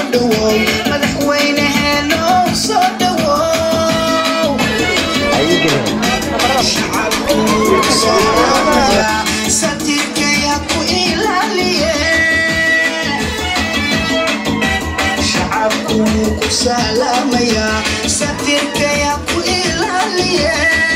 dhawow madaxweyneheeno soo dhawow shacabku soo dhawaada satiirkaya ku ilaaliye shacabku ku salaamaya satiirkaya ku ilaaliye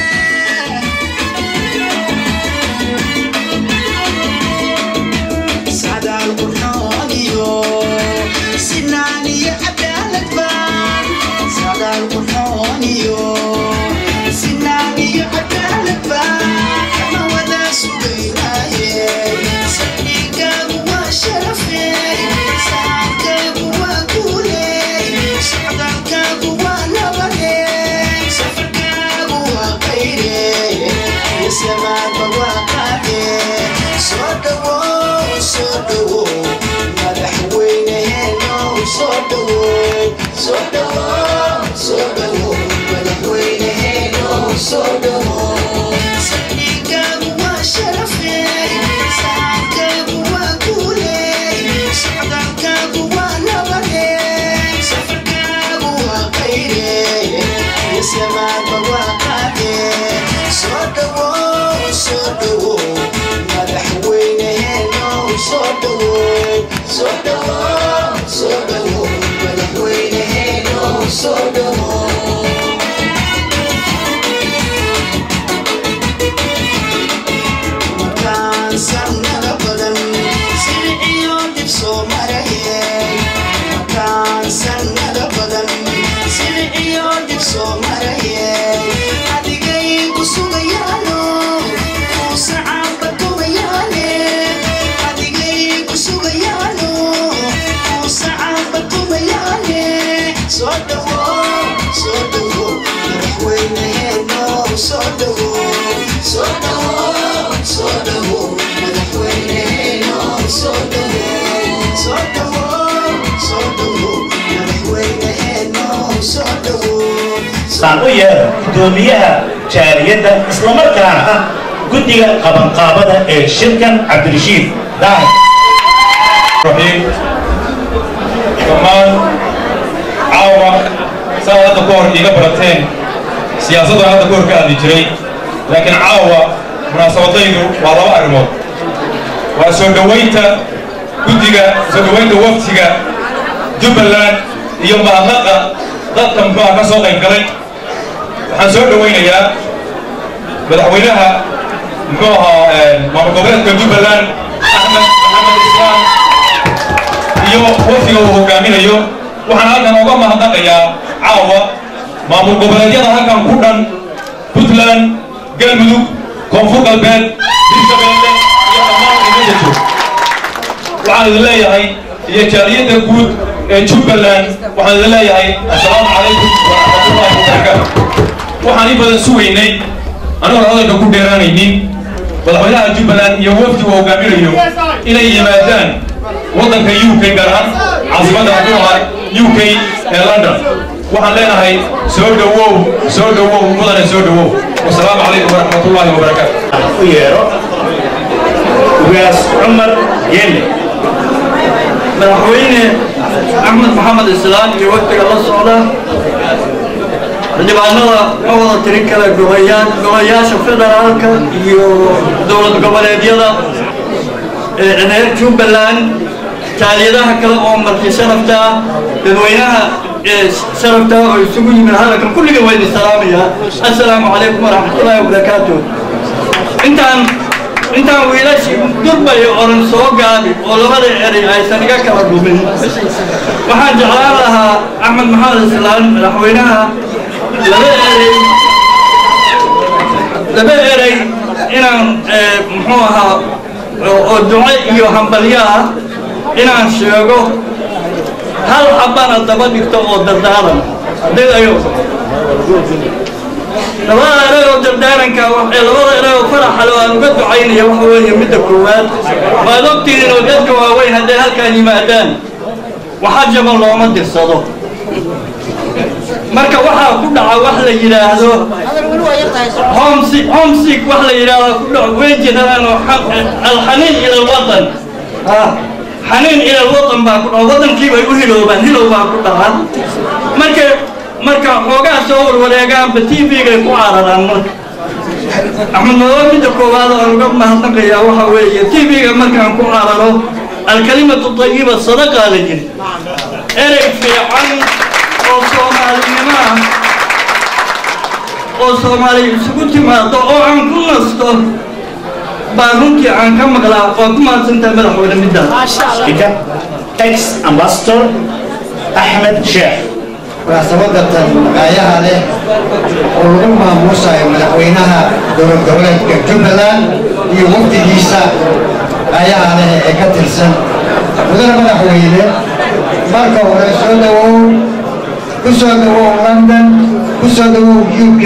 sadaal qurxoon iyo sinaan iyo cadaalad baan sadaal qurxoon iyo sinaan iyo cadaalad baan kama wada sugaynaaye saldhigaagu waa sharafey saxaabkaagu waa guuley socdaalkaagu waa nabade safarkaagu waa qayre isamaadba waa qaade soo dhawow soo dhawow madaxweyneheeno soo dhawow soo dhawow soo dhawow madaxweyneheeno soo dhawow saldhigaagu waa sharafey saxaabkaagu waa guuley socdaalkaagu waa nabade safarkaagu waa qayre isamaadba waa qaade soo dhawow soo dhawow madaxweyneheeno soo dhawow soo dhawow soo dhawow madaxweyneheeno soo dhawow markaan sanada badan sirciyo dib soo marayay markaan sanada badan sirciyo dib soo marayay adigay ku sugayaano kuu sacaaba tumayaane adigay ku sugayaano kuu sacaaba tumayaane soo dhawow soo dhawow madaxweyneheeno soo dhawow soo dhawow soo dhawow madaxweyneheeno soo dhawow soo dhawow soo dhawow madaxweyneheeno soo dhawow saan u yeero gudoomiyaha jaaliyadda islamarkaana ah guddiga qabanqaabada ee shirkan cabdirashiid daahir الرحيم dhammaan caawa saa hadda ku hor iiga barateen siyaasaddan hadda ku hor ka hadli jiray laakiin caawa munaasabadaydu waa laba arrimood waa soo dhowaynta guddiga soo dhowaynta waftiga jubbaland iyo mahadnaqa dadka muxuuha ka soo qayb galay waxaan soo dhowaynayaa madaxweynaha muxuu ahaa maamul goboleedka jubbaland axmed maxamed islaam iyo wafdiga uu hogaaminayo waxaan halkan oga mahadnaqayaa caawa maamul goboleedyada halkan ku dhan puntland galmudug koonfur galbeed hirshabeelle iyo dhammaan umada joog waxaan idin leeyahay iyo jaaliyadda guud ee jubbaland waxaan idin leeyahay assalaamu calaykum waraxmatullaahi wabarakaatu waxaan in badan sugaynay anigoon hadalka ku dheeraanaynin madaxweynaha jubbaland iyo wafdi uu hogaaminayo inay yimaadaan waddanka u k gaar ahaan caasimadda xukuumaha u k ee london waxaan leenahay soo dhowow soo dhowow mudane soo dhowow wasalaamu calaykum waraxmatullaahi wabarakaatu u yeero ugaas cumar yeelle madaxweyne axmed maxamed islaan iyo wafdiga la socda xildhibaanada ka wada tirin kala gobayaan gobayaasha federaalka iyo dowlad goboleedyada ee reer jubbaland jaaliyadaha kale oo marti sharafta ah dadweynaha ee sharafta oo isugu yimid hadalkan kulliga waa idin salaamayaa assalaamu calaykum waraxmatullaahi wabarakaatu intaan intaan wiilashii durbay oran soo gaabi oo labada eray aysan iga kala dhumin waxaan jeclaan lahaa axmed maxamed islaan madaxweynaha laba erey laba erey inaan muxuu ahaa oo duco iyo hambalyo ah inaan sheego hal xabana daba dhigto oo dardaaran digayo labada eray oo dardaaranka ee labada eray oo faraxale aan uga ducaynaya waxa weeye midda koowaad waad ogtihiin oo dadka waaweyn hadday halkaan yimaadaan waxa jaban looma dirsado marka waxaa ku dhaca wax la yidhaahdo homesick homesick wax la yidhaahdo ku dhaco way jiraan oo alxaniin ila alwatan ah xaniin ila wadan baa ku dhaca wadankiibay u hiloobaan hilow baa ku dhaca marka marka xoogaa soo warwareegaanba t v-gay ku cararaan marka axmed madoobe midda koowaad aan uga mahadnaqayaa waxa weeye t v-ga markaan ku cararo alkalimatu tayiba sadaqaa la yiri erey fiican oo soomaalinimo ah oo soomaali isugu timaado oo aan ku nasto baa runtii aan ka maqlaa waa ku mahadsantahay madaxweyne middaas Speaker, ex Ambassador Ahmed Sheikh. munaasabada tan magaayaha leh oo lagu maamuusayo madaxweynaha dowlad goboleedka jubbaland iyo wafdigiisa magaayaha leh ee ka tirsan mudane madaxweyne marka hore soo dhawow ku soo dhawow london ku soo dhawow u k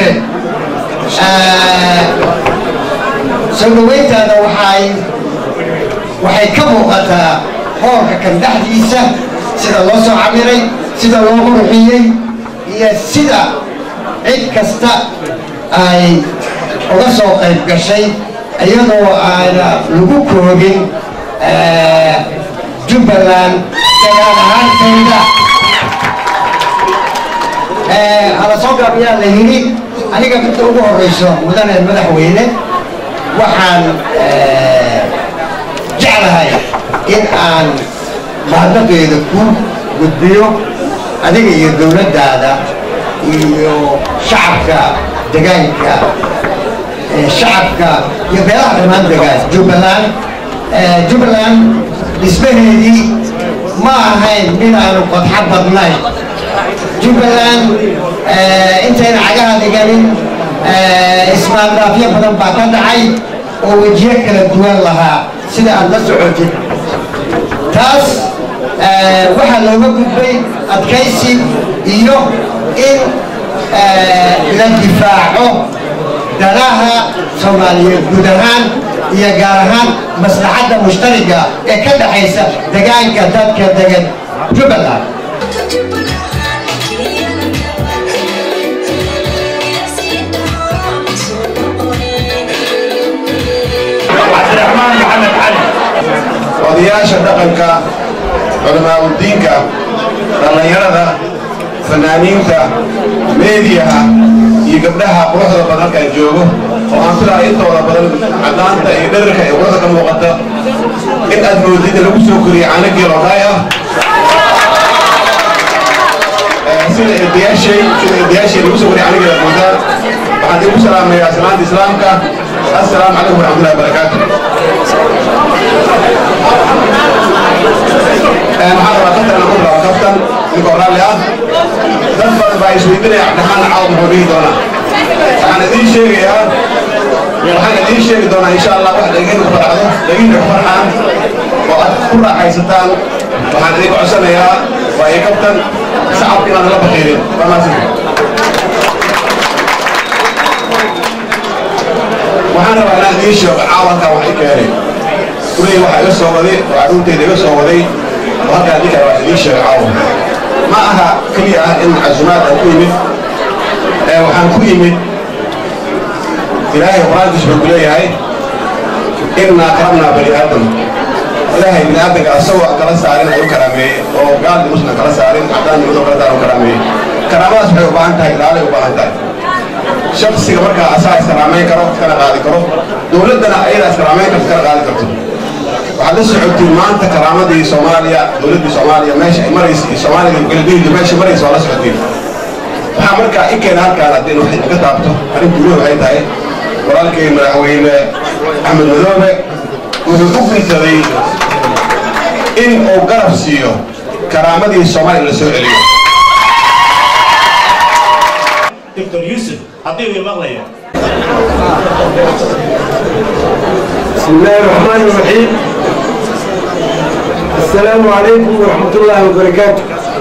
soo dhaweyntaada waxay waxay ka muuqataa hoolka kan dhexdiisa sida loo soo camiray sida loo qurxiyey iyo sida cid kasta ay uga soo qayb gashay iyadoo aana lagu koogin jubbaland dagaal ahaantayda hala soo gaabiyaa la yidhi aniga midda ugu horreyso mudane madaxweyne waxaan jeclahay in aan mahadnaqeeda ku gudbiyo adiga iyo dowladdaada iyo shacabka degaanka shacabka iyo beelaha dhammaan degaan jubbaland jubbaland dhismaheedii ma ahayn mid aanu qodxo badnayn jubbaland intayna cagaha dhiganin ismaandaafyo badan baa ka dhacay oo wejiyo kala duwan lahaa sida aad la socotid taas waxaa looga gudbay adkaysi iyo in la difaaco danaha soomaaliyeed guud ahaan iyo gaar ahaan maslaxadda mushtariga ee ka dhexaysa degaanka dadka degan jubbaland Cabdiraxmaan Maxamed Cali. odayaasha dhaqanka culamaauddiinka dhallinyarada fanaaniinta meediyaha iyo gabdhaha quruxda badan halkaan joogo oo aan filaa intooda badan caddaanta iyo dhadarka ee quruxda ka muuqata in aad moodid lagu soo koriyey caano geelodhaay ah sida eedayaashay sida eedayaashay lagu soo koriyey caano geela moodaan waxaan igu salaamayaa salaanta islaamka assalaamu calaykum waraxmatullahi wabarakaatu maxaa rabaa kaftan aan ku bilaabo kaftan ninkoo raalli ah dad badan baa isweydiinaya cabdiraxmaan cawd muxuu dhihi doonaa waxaan idiin sheegayaa waxaan idiin sheegi doonaa insha allah wax dhegeyna ku farxdo dhegeyna ku farxaan oo aad ku raaxaysataan waxaan idinka codsanayaa waa iyo kaftan sacabka inaan la bakiirin waa maasin waxaan rabaa inaan idiin sheego caawanka wax i keenay kuley waxaa iga soo waday oo carruurteyda iga soo waday oo halkaa ninkaa wax idiin sheego caawa ma aha keliya ah in casumaad aan ku yimid ee waxaan ku yimid ilaahay qur-aankiisu wuxuu ku leeyahay innaa karamnaa bani aadam ilaahay bini aadamka asagoo kala saarin ayuu karaameeyey oo gaaldi muslim kala saarin cadaan nimadoo kala saarin karaameeyey karaamadaas waxay u baahan tahay ilaalay u baahan tahay shaksiga markaa asaa iskaraamayn karo iskana qaadi karo dowladdana ayadaa iskaraamayn karto iskana qaadi karto waxaad la socotiin maanta karaamadii soomaaliya dowladdii soomaaliya meesha ay maraysa iyo soomaalida galbeedda meesha maraysa waa la socotiin waxaa markaa i keena halkaan haddii wax iga taabto arrintu weli waxay tahay walaalkay madaxweyne axmed madoobe wuxuu u guntaday in uu garab siiyo karaamadii soomaaliya la soo celiyo Dr. Yusuf, haddii uu maqlayo. بسم الله الرحمن الرحيم السلام عليكم ورحمة الله وبركاته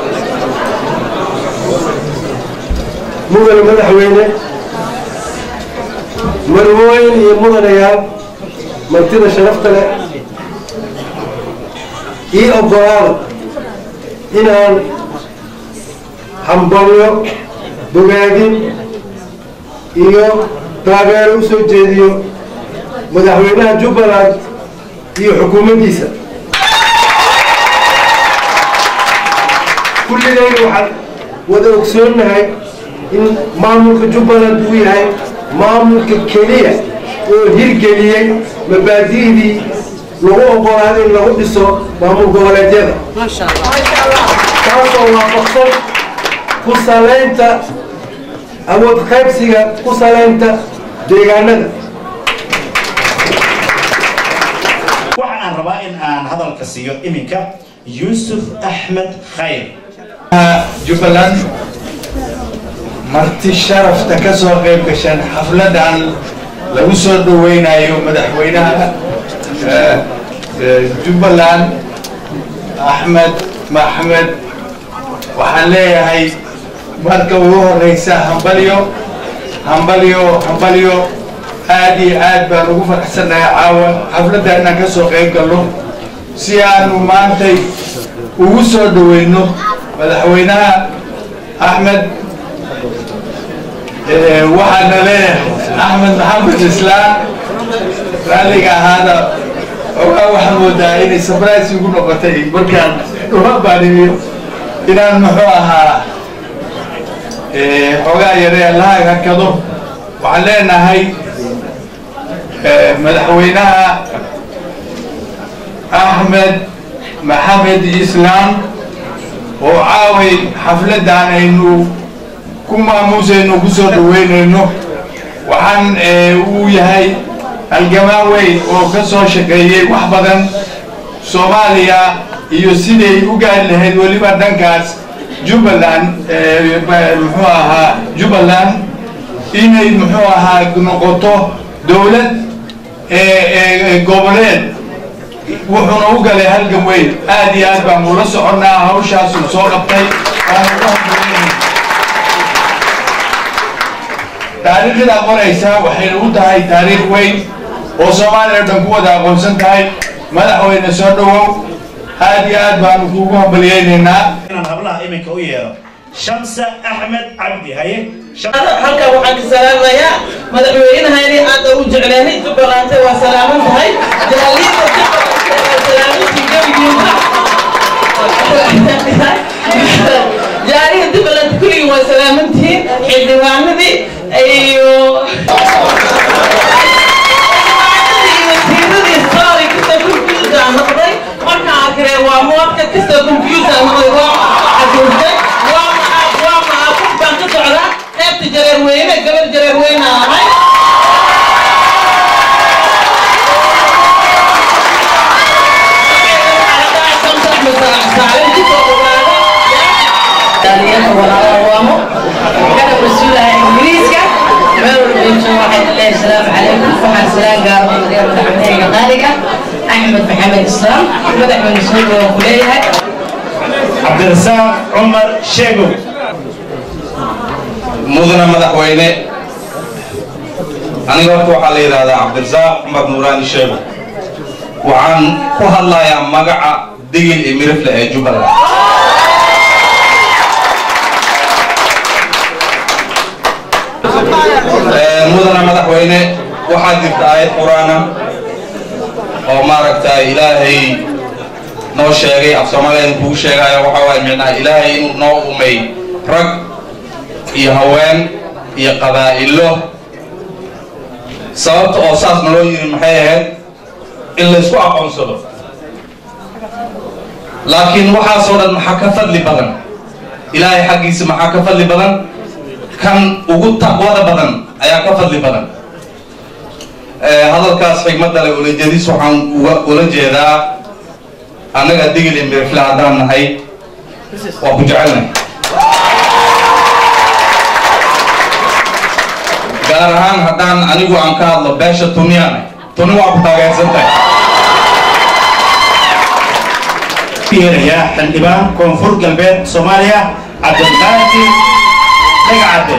مدن مدحوينه مرموين iyo mudanayaal martida sharafta leh ii ogolaada inaan hambalyo bogaadin iyo taageero u soo jeediyo madaxweynaha jubbaland iyo xukuumaddiisa kulligayna waxaan wada ogsoonnahay in maamulka jubbaland uu yahay maamulka keliya oo hirgeliyey mabaadi'dii lagu oggolaaday in lagu dhiso maamul goboleedyada taasoo waafaqsan ku salaynta awood qaybsiga ku salaynta deegaanada waxa aan rabaa in aan hadalka siiyo iminka yuusuf axmed khayr jubbaland marti sharafta ka soo qayb gashaan xafladan lagu soo dhaweynayo madaxweynaha eh, eh, jubbaland axmed maxmed waxaan leeyahay marka ugu horeysa hambalyo hambalyo hambalyo aad iyo aad baan ugu faraxsanahay caawa xafladda inaan ka soo qayb galno si aanu maantay ugu soo dhaweyno madaxweynaha axmed eh, waxaana leeyahay axmed maxamed islaan raalliga ahaada ogaa waxaan moodaa inay surprise igu noqotay markaan uma baaniyo inaan muxuu ahaa eh, xoogaa yaree lahaag hakado waxaan leenahay eh, madaxweynaha axmed maxamed islaam oo caaway xafladdan aynu ku maamuusayno ku soo dhaweynayno waxaan eh, uu yahay halgamaan weyn oo ka soo shaqeeyey wax badan soomaaliya iyo siday u gaari lahayd weliba dhankaas jubbaland eh, ba- muxuu ahaa jubbaland inay muxuu ahaa noqoto dowlad eh, eh, goboleed wuxuuna u galay halgan weyn aad iyo aad baan ula soconnaa hawshaasuu soo qabtay waan ugu hambalyeynay taariikhda qoraysa waxayna u tahay taariikh weyn oo soomaaliya oo dhan ku wada aqoonsan tahay madaxweyne soo dhawow aad iyo aad baanu kuugu hambalyeynaynaa inaan hablaha iminka u yeero shamsa axmed cabdi haye Sham- halkan waxaan ka salaamayaa madaxweynahayni aad u jecleenay jubbalante waa salaaman tahay jaaliyada jubbalante waa salaamantii gebigiisa jaariha jubbaland kulligii waa salaamantihiin xildhibaanadii iyo wasiiradii sorry kasta confuse aan noqday markaan arkay waa muwadka kasta confuse aan noqday waa xasuustay waa ma waa ma qof baan ka socdaa qaybta jareer weyne gabar jareer weyne aan ahay dhallinyarta walaalaha waamo kana mas-uulaha ingiriiska meel walba intuu waxay leeyahay asalaamu calaykum waxaan salaan gaaro madaxweyne madaxweynehayga qaaliga axmed maxamed islaam madaxweyne soo dhawaan ku leeyahay cabdirasaaq cumar sheegow mudana madaxweyne aniga horta waxaa la yidhaahdaa cabdirasaaq cumar nuuraani sheego waxaan ku hadlayaa magaca digil iyo mirifle ee jubbaland Ee, mudana madaxweyne waxaa jirta aayad qur-aana oo maaragtay ilaahay noo sheegay af soomaaliya kugu sheegayo waxaa waaye micnaha ilaahay inuu noo umay rag iyo haween iyo qabaa'ilo sababta oo saas naloo yiri maxay ahayd in laysku aqoonsado laakiin waxaasoo dhan maxaa ka fadli badan ilaahay xaggiisa maxaa ka fadli badan kan ugu taqwada badan ayaa ka fadli badan Eh, hadalkaas xigmadda leh ulajadiis waxaan uga ula jeedaa annaga digil iyo mirifle haddaan nahay waa ku jecelnahay gaar ahaan haddaan anigu aan ka hadlo beesha tuniyaan tuni waa ku taageersan tahay yeerayaa xildhibaan koonfur galbeed soomaaliya cabdilqaadir dhagacadde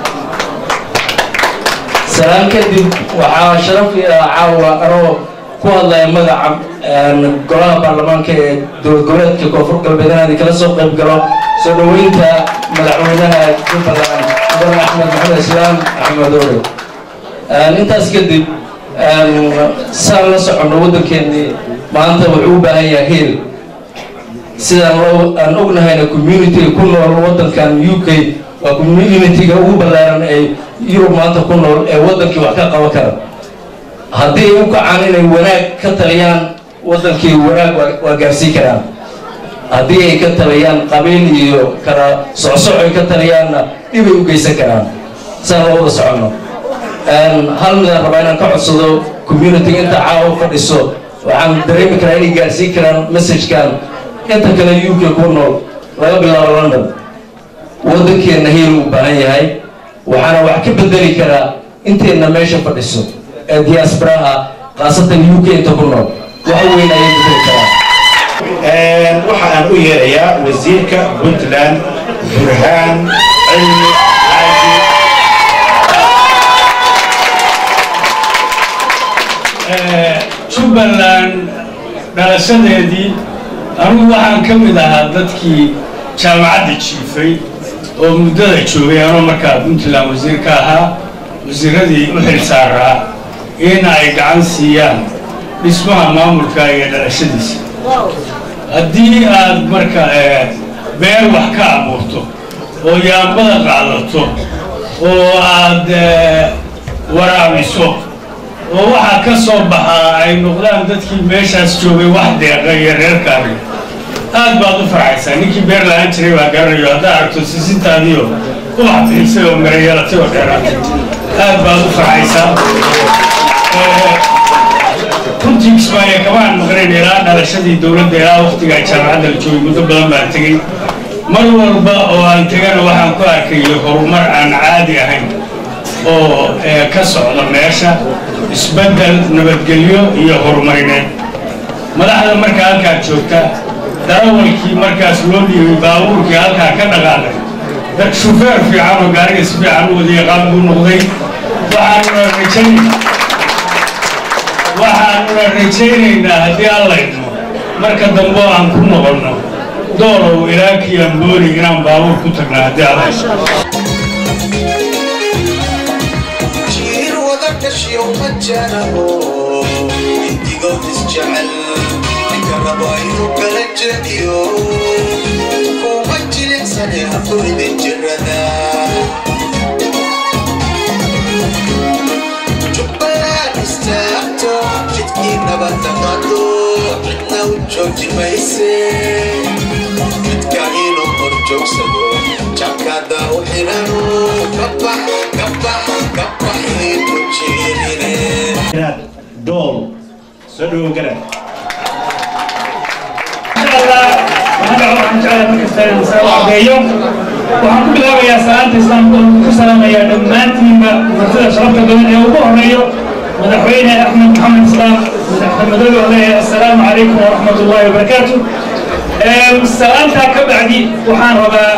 salaan kadib waxaa sharaf ii ah caawa anoo ku hadlaya magaca een, golaha baarlamaanka ee dowlad goboleedka koonfur galbeed inaan kala soo qayb galo soo dhoweynta madaxweynaha jubbaland mudane axmed maxamed islaam axmed oore Een, intaas kadib een, saan la soconno waddankeennii maanta wuxuu u baahan yahay heel sidaan loo aan ognahayna community ku nool waddankan u k waa communitiga ugu ballaaran ee yurub maanta ku nool ee waddankii wax ka qaban kara haddii ay u kacaan inay wanaag ka taliyaan waddankii wanaag waa- waa gaarsiin karaan haddii ay ka taliyaan qabiil iyo kala socsoc ay ka taliyaanna dhibay u geysan karaan saan loo wada soconno Een, hal midaan rabaa inaan ka codsado community inta caawa fadhiso waxaan dareemi karaa inay gaarsiin karaan messagekan inta kale u k ku nool laga bilaabo london waddankeenna heel u baahan yahay waxaana wax ka bedeli karaa inteenna meesha fadhiso ee diasporaha khaasatan u k inta ku nool wax weyn ayay bedeli karaan waxa aan u yeerayaa wasiirka puntland burhaan cilmi xaaji jubbaland dhalashadeedii anigu waxaan ka mid ahaa dadkii jaamacadda jiifay oo muddada joogay anoo markaa puntland wasiir ka ahaa wasiiradii u xil saaraa in ay gacan siiyaan dhismaha maamulka iyo dhalashadiisa haddii aad marka eh, beer wax ka abuurto oo yaambada qaadato oo aad eh, waraabiso oo waxaa ka soo baxaa ay noqdaan dadkii meeshaas joogay wax deeqa iyo reerkaagi aad baad u farxaysaa ninkii beer lahaan jiray baa garanayo haddaa aragto sisintaadiio ubax bixisay oo miro yeelatay oo dheeraatay aad baad u farxaysaa Eh, runtii kismaayo kamaan maqnayn ilaa dhalashadii dowladda ilaa waqtiga ay jaamacadda la joogay muddo badan baan tegey mar walba oo aan tegana waxaan ku arkayay horumar aan caadi ahayn oo eh, ka socda meesha isbeddel nabadgelyo iyo horumarineed madaxda markaa halkaa joogta darawalkii markaas loo dhiibay baabuurkii halkaa ka dhaqaaqay dad shufeer fiican oo gaariga si fiican u wada yaqaan buu noqday waxaanuna rajaynay waxaanuna rajaynaynaa haddii allayno marka dambe oo aan ku noqonno doolow ilaa kiambooli inaan baabuur ku tagna haddii allayno jiir wada dhashiyo majanaho intigood isjecel ninka rabo inuu kala jediyo kuma jilicsane hafuridin jirada jubbaland istaagto jidkii nabadda qaado cidna u jooji mayse midka inuu hor joogsado jakada u xidhano kabax kabax kabaxii ku jiirine inaad dool soo dhowo garad waxaan ku bilaabayaa salaanta islaamka oo ku salaamayaa dhammaantiinba martida sharafta badan ee ugu horeeyo madaxweyne axmed maxamed islaam madaxmadoobe oo leeyahay assalaamu calaykum waraxmat ullahi wabarakaatu salaantaa ka bacdi waxaan rabaa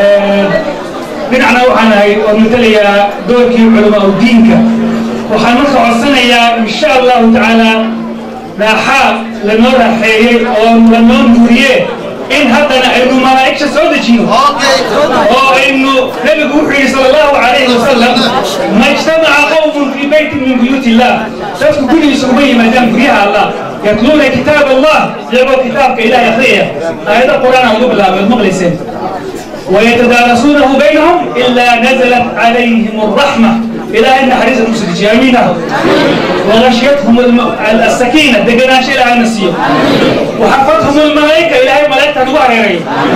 dhinacna waxaan ahay oo matalayaa doorkii culamaa u diinka waxaan marka codsanayaa insha allahu tacaala raaxaa lanoo raaxeeyey oo lanoo nuuriye in haddana aynu malaa'igta soo dejino oo aynu nabigu wuxuu yidhi sala allahu calayhi wasalam ma ijtamaca qowmun fii beytin min buyuut illah dadku gurigiisa uma yimaadaan guryaha allah yatluuna kitaab allah iyagoo kitaabka ilahay akhriyaya aayado qur-aan aan ugu bilaabay ad maqlayseen ويتدارسونه بينهم إلا نزلت عليهم الرحمة إلى أن حريص المسجد جميلة وغشيتهم الم... السكينة دقنا شيء لها النسية وحفظهم الملائكة إلى أن ملائكة نواري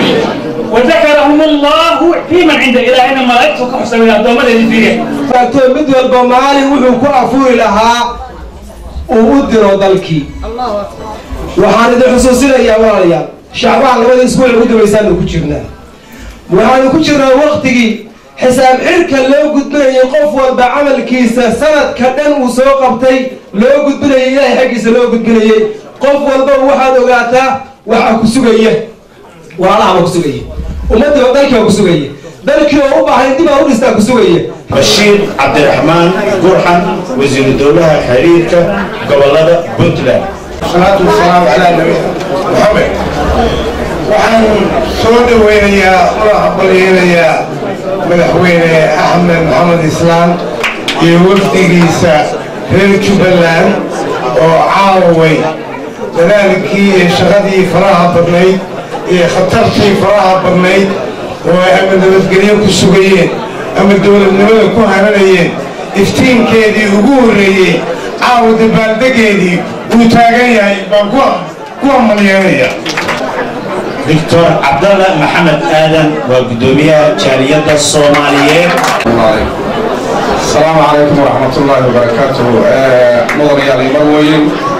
وذكرهم الله في من عند إلى أن ملائكة كحسن إلى الدوم الذي فيه faagtoo mid walba maalin wuxuu ku afuuri lahaa uu u diro dalkii waxaan idin xusuusinayaa walaalayaal shacbaan labada isbuuc ugu dambaysaanu ku jirnaa waxaanu ku jirnaa waktigii xisaab xirka loo gudbinayay qof walba camalkiisa sanadka dhan uu soo qabtay loo gudbinayay ilaahay xaggiisa loo gudbinayay qof walba waxaad ogaataa waxaa ku sugaya walaalaha baa ku sugaya ummaddiiba dalkii baa ku sugaya dalkii oo u baahan dib aa u dhistaa ku sugaya bashiir cabdiraxmaan gurxan wasiiru dowlaha xiriirka gobolada puntland salaatu wasalaamu calaa nabi maxamed waxaan soo dhaweynayaa una aqbalyeynayaa madaxweyne axmed maxamed islaam iyo wafdigiisa reer jubbaland oo caaway dadaalkii iyo shaqadii faraha badnayd iyo khatartii faraha badnayd oo ay ama nabadgelyo ku sugayeen ama dowladnimada ku haranayeen iftiinkeedii ugu horreeyey caawa dabaaldegeedii uu taagan yahay baan ku amalyeelaya doctor cabdalla maxamed aadan waa guddoomiyaha jaaliyadda soomaaliyeed السلام عليكم ورحمة الله وبركاته مدن يا لي مروين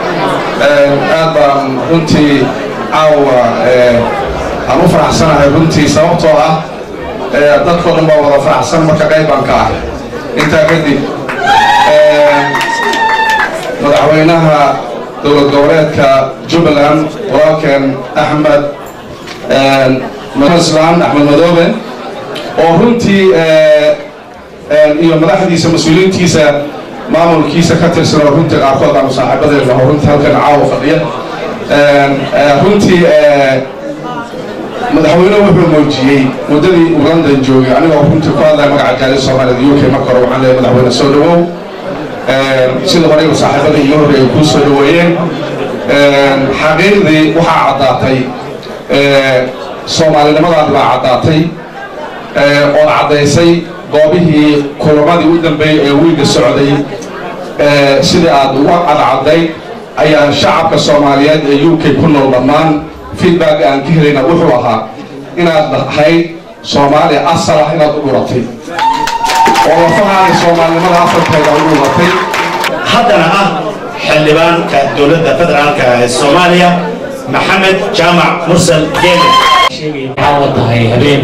أبا runtii caawa aan u faraxsanahay runtii sababtoo ah dadkoo dhan baa wada faraxsan marka qaybaan ka ah intaa kadib madaxweynaha dowlad goboleedka jubbaland walaalkeen axmed islaan axmed madoobe oo runtii iyo madaxdiisa mas-uuliyiintiisa maamulkiisa ka tirsan oo runtii qaarkood aanu saaxiibadeena oo runtii halkan caawa fadhiya runtii madaxweyne wuxuu muujiyey muddadii uu london joogay anigoo runtii ku hadlaya magaca gaali soomaaliyad u k marka hore waxaan leeyahay madaxweyne soo dhawow sida horeyba saaxiibada iyo horreeya kuu soo dhaweeyeen xaqiiqdii waxaa caddaatay soomaalinimadaadi baa caddaatay ood caddaysay goobihii kulamadii u dambeeyey ee wiiga socday sidii aad uga cadcaddayd ayaa shacabka soomaaliyeed ee u k ku nool dhammaan feedback aan ka helayna wuxuu ahaa inaad ahayd soomaaliya asal ah inaad u dhuratay oo lafahaani soomaalinimada asalkeeda u dhuratay haddana ah xildhibaanka dowladda federaalka ee soomaaliya maxamed jaamac mursal geele waxaa tahay habeen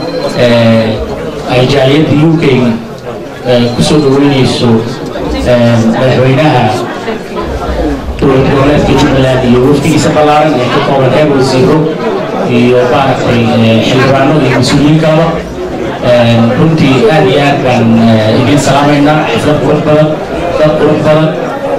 ay jaaliyadda u k ku soo dhaweynayso madaxweynaha dowlad goboleedka jubbaland iyo wafdigiisa ballaaran ee ka kooban heer wasiiro iyo maaragtay xildhibaano iyo mas-uuliyiin kalaba runtii aad iyo aad baan idin salaamaynaa xaflad qurux badan dad qurux badan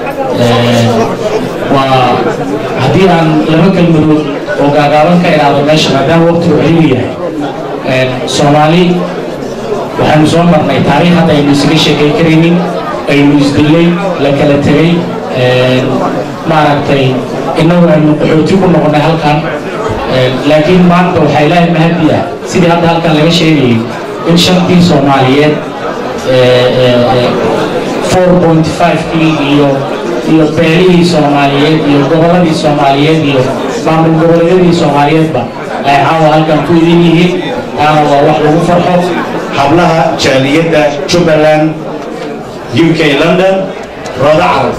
waa haddii aan laba kelmadood oo gaagaaban ka idhaahdo meesha maadaama waqtigu celigu yahay soomaali waxaanu soo marnay taariikh hadda aynu isaga sheekay karaynin aynu isdillay la kala tegay maaragtay innagu aynu qaxooti ku noqonnay halkan laakiin maanta waxaa ilaahay mahadi ah sidii hadda halkan laga sheegayay in shantii soomaaliyeed four point five-kii iyo iyo beelihii soomaaliyeed iyo gobolladii soomaaliyeed iyo maamul goboleedyadii soomaaliyeedba ay caawa halkan ku idin yihiin taana waa wax lagu farxo hablaha jaaliyadda jubbaland u k london rooda carab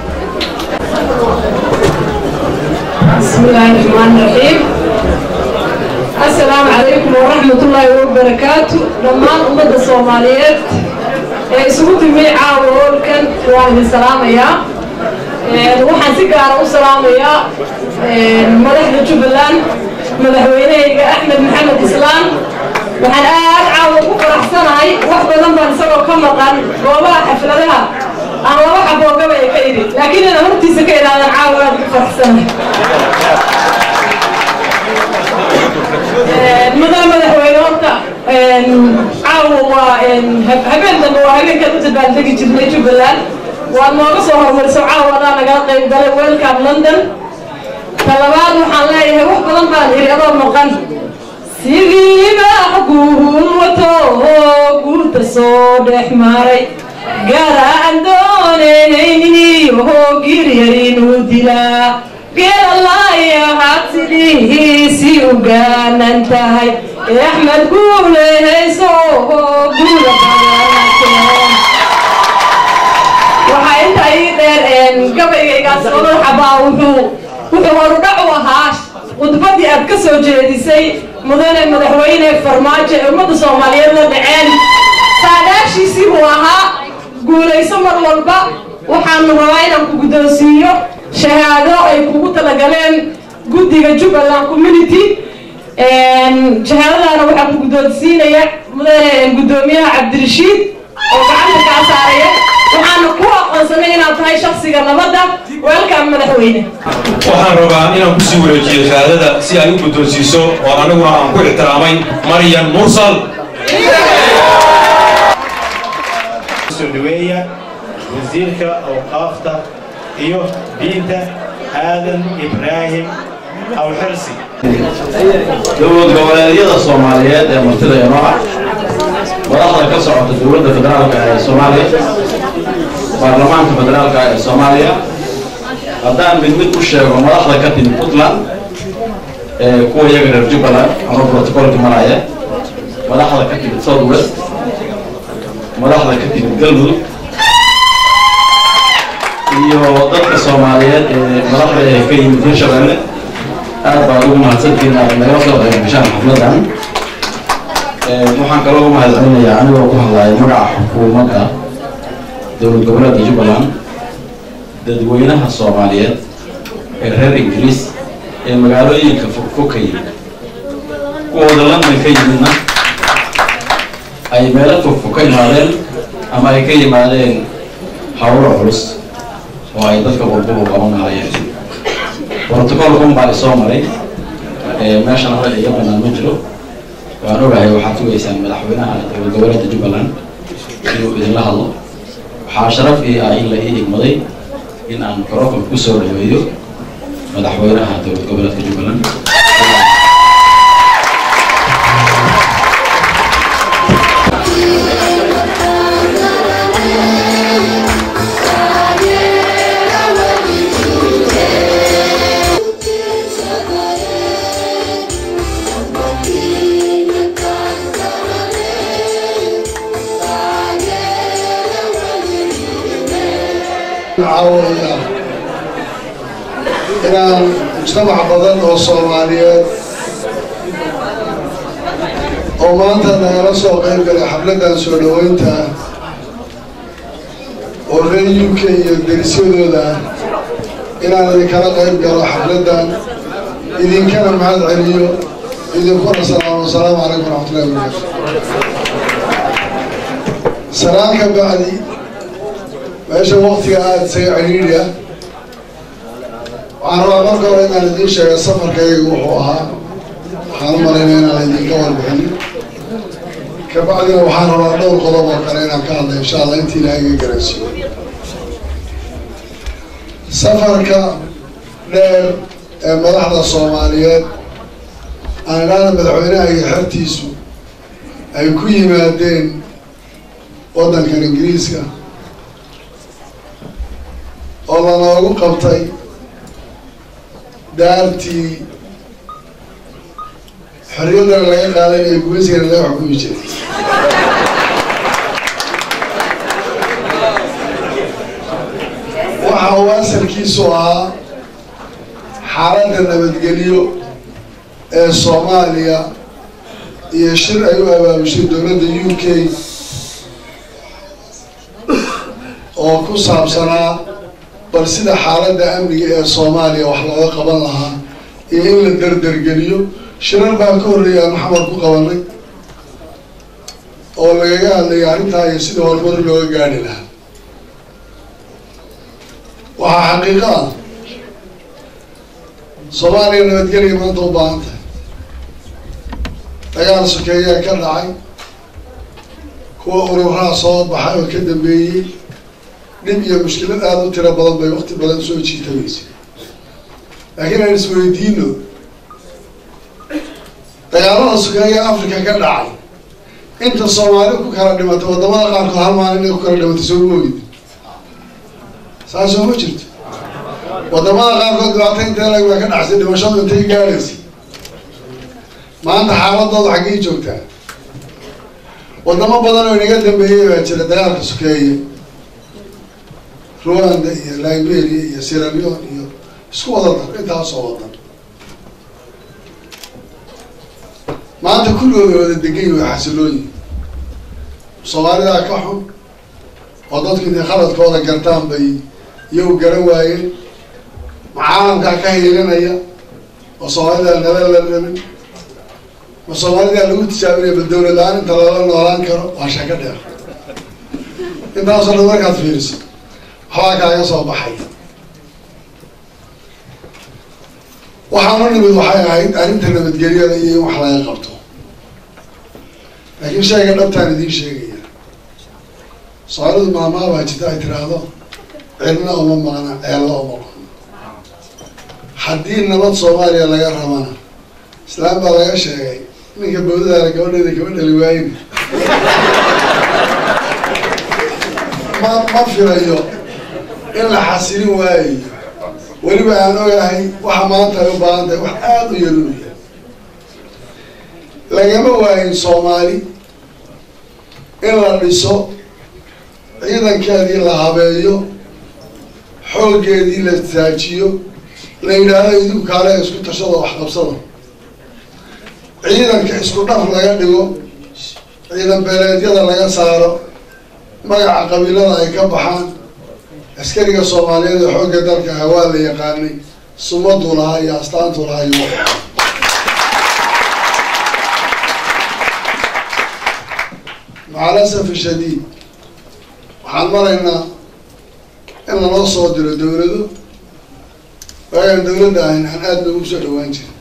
بسم الله الرحمن الرحيم السلام عليكم ورحمة الله وبركاته لما أمد الصوماليات isugu timi caawa hoolkan waan idin salaamayaa waxaan si gaara u salaamayaa madaxda jubbaland madaxweynehayga axmed maxamed islaan waxaan aad caawa ugu faraxsanahay wax badan baan isagoo ka maqan goobaha xafladaha aan laba xaboogaba ee ka idhi laakiin inaan hortiisa ka idhaadan caawa aad ugu faraxsanahay mudane madaxweyne horta caawa waa habeen dambe waa habeenkan u dabaaldegi jirnay jubbaland waad nooga soo hormariso caawa adaa nagala qayb galay welcome london talabaad waxaan leeyahay wax badan baan iri adoo maqan sidiiba guul wato guulta soo dhex maray gaara aan doonayniyo giryar inuu dilaa geelalayahaad sidihiisii u gaanan tahay ee axmed guulehayso guula waxaa intaa ii dheer gabaygaygaas odol xabaa wuxuu wuxuu horudhac u ahaa khudbadii aad ka soo jeedisay mudane madaxweyne farmaajo ee ummadda soomaaliyeed la dhaceen saadaashiisii buu ahaa guulayso mar walba waxaanu rabaa inaan ku guddoonsiiyo shahaado ay kugu talagaleen guddiga jubbaland community shahaadadaana waxaa ku guddoonsiinaya mudane guddoomiyaha cabdirashiid oo gacanta kaa saaraya waxaana ku aqoonsanay inaad tahay shaksiga nabadda weelkaan madaxweyne waxaan rabaa inaan kusii wareejiyo shahaadada si ay u guddoonsiiso oo aniguna aan ku ixtiraamay maryan mursal soo dhaweeya wasiirka awqaafta iyo diinta aadan ibraahim awxirsi dowlad goboleedyada soomaaliyeed ee martida ee nooca madaxda ka socota dowladda federaalka ee soomaaliya baarlamaanka federaalka ee soomaaliya haddaan mid mid u sheego madaxda ka timid puntland ee kuwa iyaga reer jubbaland ama protocolka maraya madaxda ka timid south west madaxda ka timid galmudug iyo dadka soomaaliyeed ee madaxda ee ka yimid hirshabelle aad baad ugu mahadsantihiin aad nagala soo qayb gashaan xafladan waxaan kaloo ugu mahadcelinayaa anigoo ku hadlaya magaca xukuumadda dowlad goboleedka jubbaland dadweynaha soomaaliyeed ee reer ingiriis ee magaalooyinka fogfog ka yimid kuwooda london ka yimidna ay meelo fogfog ka imaadeen ama ay ka yimaadeen hawlo culus oo ay dadka walbaba qaban lahaayeen brotocolka un baa isoo maray meeshan hore iga banaan ma jiro waan ogahay waxaad sugaysaan madaxweynaha dowlad goboleedka jubbaland inuu idinla hadlo waxaa sharaf ii ah in la ii igmaday in aan microfon ku soo dhaweeyo madaxweynaha dowlad goboleedka jubbaland caawaya inaan mujtamac badan oo soomaaliyeed oo maanta nagala soo qayb galay xafladdan soo dhoweynta ah oo reer u k iyo derisyadooda ah inaan idinkala qayb galo xafladdan idinkana mahad celiyo idinkuna salaamo asalaamu calaykum waraxmatullahi wabarakatu salaan ka bacdi meesha waktiga aada isaga ciriiri ah waxaan rabaa marka hore inaan idiin sheega safarkayga wuxuu ahaa waxaan u malaynaya inaan idinka warbixin kabacdina waxaan rabaa dhowr qodob oo kale inaan ka hadla insha allah intii ilaahay iga garansiiyo safarka dheer ee madaxda soomaaliyeed aan idhaahda madaxweynaha iyo xertiisu ay ku yimaadeen waddankan ingiriiska oo lanoogu qabtay daartii xorriyaddana laga qaaday ee gumaysigana laga xukumi jiray waxa uu asalkiisu ahaa xaaladda nabadgelyo ee soomaaliya iyo shir ay u abaabushay dowladda u k oo ku saabsanaa bal sida xaaladda amniga ee soomaaliya wax looga qaban lahaa iyo in la derdergeliyo shirar baan ka horreeyay aan maxamar ku qabanay oo lagaga hadlayay arrintaa iyo sida horumar looga gaadhi lahaa waxaa xaqiiqo ah soomaaliya nabadgelya maanta u baahan tahay dagaal sokeeyaa ka dhacay kuwa ururaha soo baxay oo ka dambeeyey dhib iyo mushkilad aada u tiro badan bay wakti badan soo jiitamaysa laakiin aan isweydiino dagaalada sukeeya africa ka dhacay inta soomaali ku kala dhimatay wadamada qaarkood hal maalin inay ku kala dhimatay soo moogid saasoo ma jirto wadamada qaarkood dhibaato intee lag baa ka dhacsay dhimashadu intay gaadhaysa maanta xaaladooda xaggay joogtaa wadamo badan oo inaga dambeeyey baa jira dagaalka sukeeye rwanda iyo liberia iyo sieraleon iyo isku wada dar intaasoo wadan maanta kulligooda wada degan way xasilooyin soomaalidaa ka xun oo dadku intay khaladkooda gartaan bay iyagu garan waayeen ma caalamkaa ka hiilinaya oo soomaalidaa nabad la rabin ma soomaalidaa lagu tijaabinaya ba dawlad la-aan inta lala noolaan karo waa shako dheer intaasoo dhan markaad fiiriso waxbaa kaaga soo baxay waxaan u nimid waxay ahayd arrinta nabadgelyada iyo in wax laga qabto laakiin shayga dhabtaan idiin sheegaya soomaalidu maamaa baa jirta ay tiraahdo cidna uma maqna ceello uma qano haddii nabad soomaaliya laga rabana islaam baa laga sheegay ninka bawdadaana gabadheeda kama dhali waayin ma ma filayo in la xasilin waayayo weliba aan ogahay waxa maanta ay u baahan tahay wax aada u yar inu yahay lagama waayin soomaali in la dhiso ciidankeedii la habeeyo xooggeedii la taajiyo la yidhaahdo idinku kaale isku tashada wax qabsada ciidanka isku dhaf laga dhigo ciidan beeleedyada laga saaro magaca qabiilada ay ka baxaan askariga soomaaliyeed ee xoogga dalka ah waa la yaqaanay sumaduu lahaa iyo astaantuu lahaa iyo macalasaf shadiid waxaan maraynaa in lanoo soo diro dawlado waagaan dawladda ahayn aan aada loogu soo dhawaan jirin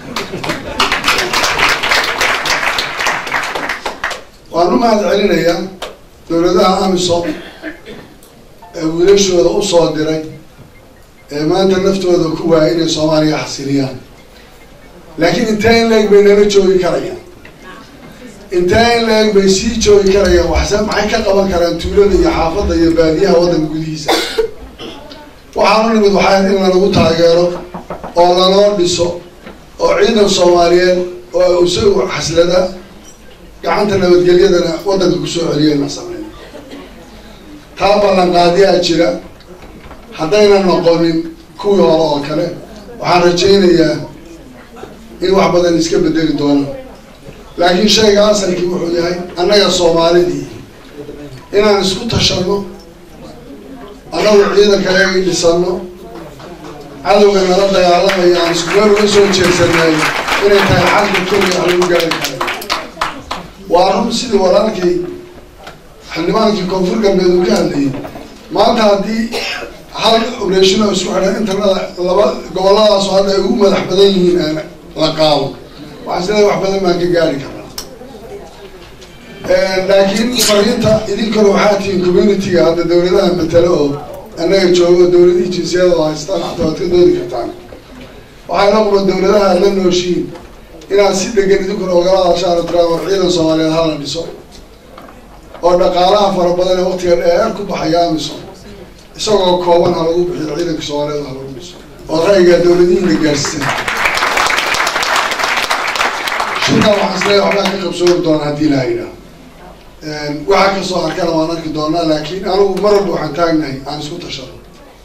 waan u mahad celinayaa dawladaha amisom ee wiilashooda usoo diray ee maanta naftooda ku waaya inay soomaaliya xasiliyaan laakiin intee in la-eg bay nala joogi karayaan intee in la-eg bay sii joogi karayaan waxse maxay ka qaban karaan tuulada iyo xaafadda iyo baadiyaha waddanka gudihiisa waxaan u nimid waxaa in lanagu taageero oo lanoo dhiso oo ciidan soomaaliyeed oo isagu xaslada gacanta nabadgelyadana waddanka kusoo celiya na sameyn taa ballanqaadiyaa jira haddayna noqonin kuwii hore oo kale waxaan rajaynayaa in wax badan iska bedeli doonaan laakiin shayga asalkii wuxuu yahay annaga soomaalidii inaan isku tashanno annagu ciidankayaga dhisano cadowga nala dagaalamaya aan isku meel uga soo jeedsanayn inay tahay xalka keliya wax lagu gaari kara waa run sidii walaalkii xildhibaankii koonfur galbeed uu ka hadlayay maanta haddii hal obreshino isku xidhan internada laba gobolladaaso hadda ay ugu madax badan yihiin aan la qaado waxaa sidaa wax badan baan ka gaari karnaa laakiin fariinta idinkuna waxaa tihiin communitiga hadda dawladaha matalo oo annaga joogo dawladihii jinsiyada oo haystaan xataa waad ka doodi kartaan waxaa ila quba dawladaha aad la nooshiin inaad si dhegan idinkuna ogala hadashaan oo tiraa war ciidan soomaaliyeed hala dhiso oo dhaqaalaha fara badan ee waqtiga dheer ku baxaya amisom isagoo kooban ha lagu bixiyo ciidanka soomaaliyeed ha lagu dhiso oo ra'yigaa dawladihiina gaarsiisan shirkan waxaan isleeyahay waxbaa ka qabsoomi doona haddii la yidhaah waxaa kasoo arkana waan arki doonaa laakiin anigu mar walba waxaan taagnahay aan isku tashado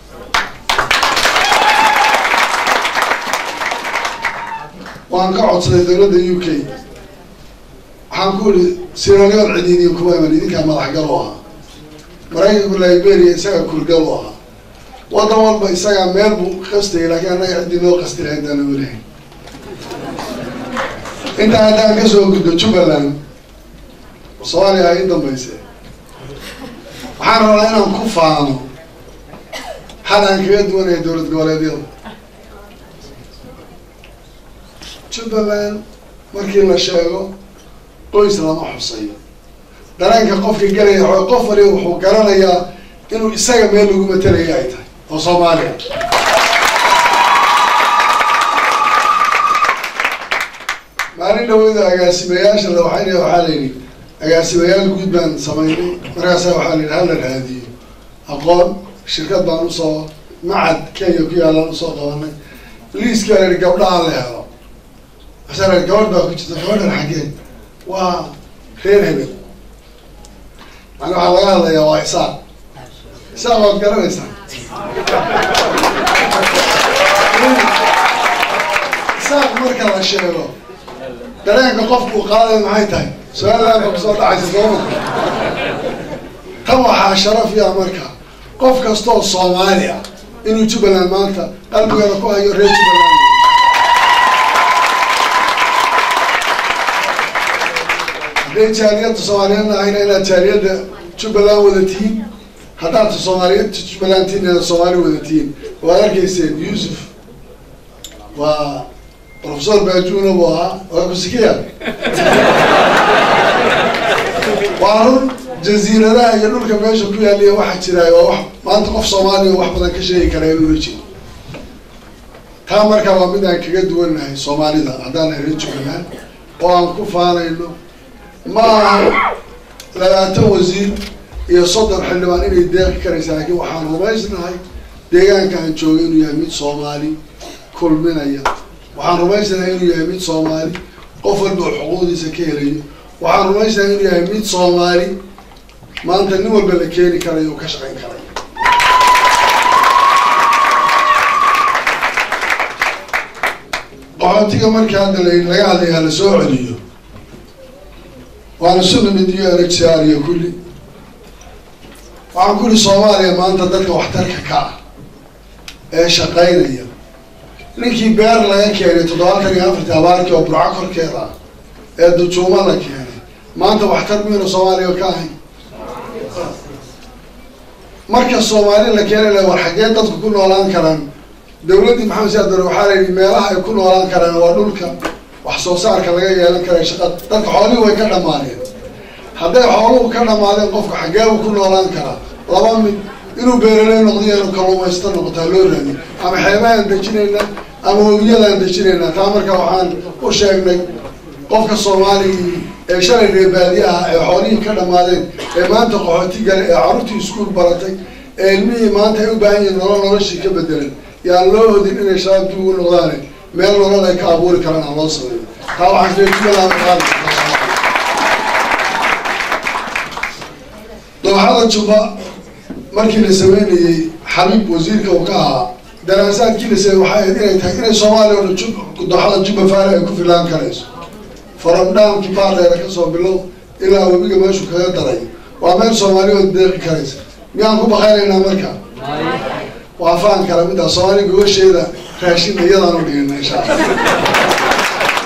waan ka codsaday dawladda u k waxaan ku ihi siralion cidiidiin kuma iman idinkaa madaxgal u ahaa maraykanku liberia isagaa kurgal u ahaa waddan walba isagaa meel buu qastayay laakiin annaga ciddii noo qasti lahayd aan olahay intaa haddaan kasoo gudbo jubbaland soomaaliya ay i dambayse waxaan rabaa inaan ku faano hal aan kaga duwanaya dowlad goboleedyada jubbaland markii la sheego qoys lama xusayo dareenka qofka gelaya xoo qof waliba wuxuu garanayaa inuu isaga meel lagu matalaya ay tahay oo soomaaliya maalin dhaweyda agaasimayaasha la waxay waxaa la yidhi agaasimayaal guud baan samaynay markaasa waxaa la yidhi hala raadiyo aqoon shirkad baan usoo macad kenya ku yaalaan usoo qabanay liiskii baa la yidhi gabdhaha la helo masaa la gabadh baa ku jirta gabadhan xaggeen waa reer hebel maana waxaa laga hadlayaa waa isaaq isaaq waad garanaysaa isaaq marka la sheego dareenka qofku qaadaya maxay tahay su-aalaha ba kusoo dhacaysa sooma tan waxaa sharafiya marka qof kastoo soomaali ah inuu jubbaland maanta qalbigeeda ku hayo reer jubbaland hadday jaaliyadda soomaaliyeedna ahayna inaad jaaliyadda jubbaland wada tihiin haddaad soomaaliyeed jubbaland tihiin inaad soomaali wada tihiin waad arkayseen yuusuf waa professor bajuna buu ahaa waa kusikiya waa run jaziiradaha iyo dhulka meesha ku yaaliya waxaa jiraay waa wax maanta qof soomaaliya wax badan ka sheegi karaa inuu la jiro taa markaa waa mid aan kaga duwannahay soomaalida haddaan reer jubbaland oo aan ku faanayno ma aha labaatan wasiir iyo soddon xildhibaan inay deeqi karaysa laakiin waxaan rumaysnahay deegaanka aan joogay inuu yahay mid soomaali kulminaya waxaan rumaysnahay inuu yahay mid soomaali qof walba oo xuquuqdiisa ka helayo waxaan rumaysnahay inuu yahay mid soomaali maanta nin walba la keeni karayo oo ka shaqayn karayo qaxootiga markii hadda la- laga hadlayaa la soo celiyo waana su nimid iyo ergsiaar iyo kulli waxaan ku ihi soomaaliya maanta dadka waxtarka ka ah ee shaqaynaya ninkii beer laga keenay toddobaatan iyo afartii abaarkii oo burco korkeeda ah ee dujuumo la keenay maanta waxtar miyuna soomaaliya ka ahayn marka soomaali la keenay la war xaggee dadku ku noolaan karaan dawladdii maxamed siyaad bare waxaa la yidhi meelaha ay ku noolaan karaan waa dhulka wax soo saarka laga yeelan kara shaqa dadka xoolihii way ka dhammaadeen hadday xooluhu ka dhammaadeen qofka xaggeebu ku noolaan karaa laba mid inuu beeraley noqdo iyo inuu kalluumaysto noqotaa loo raadi ama xeebahaan dejinaynaa ama webiyadaan dejinaynaa taa marka waxaan u sheegnay qofka soomaaligii ee shalay reer baadiye ah ee xoolihii ka dhammaadeen ee maanta qaxooti gale ee carruurtii iskuul baratay ee ilmihii maanta ay u baahan yihiin nolol noloshii ka bedelan yaan loo hodin inay shabaab dib ugu noqdaane meel nolol ay ka abuuri karaan aan loo sameeyo taa waxaan jeejubalaama qaadi dooxada jubba markii la sameynayey xabiib wasiirka uu ka ahaa daraasaadkii la sameeyey waxay ahayd inay tahay inay soomaaliya oo dhan jub dooxada jubba faale ay ku filaan karayso faramdhaamkii baardheera kasoo bilow ilaa webiga meeshu kaga daray waa meel soomaaliya oo deeqi karaysa miyaan ku baqaynaynaa marka waa faan kala mid ah soomaali gobasheeda raashin iyadaan u dhigana insha allah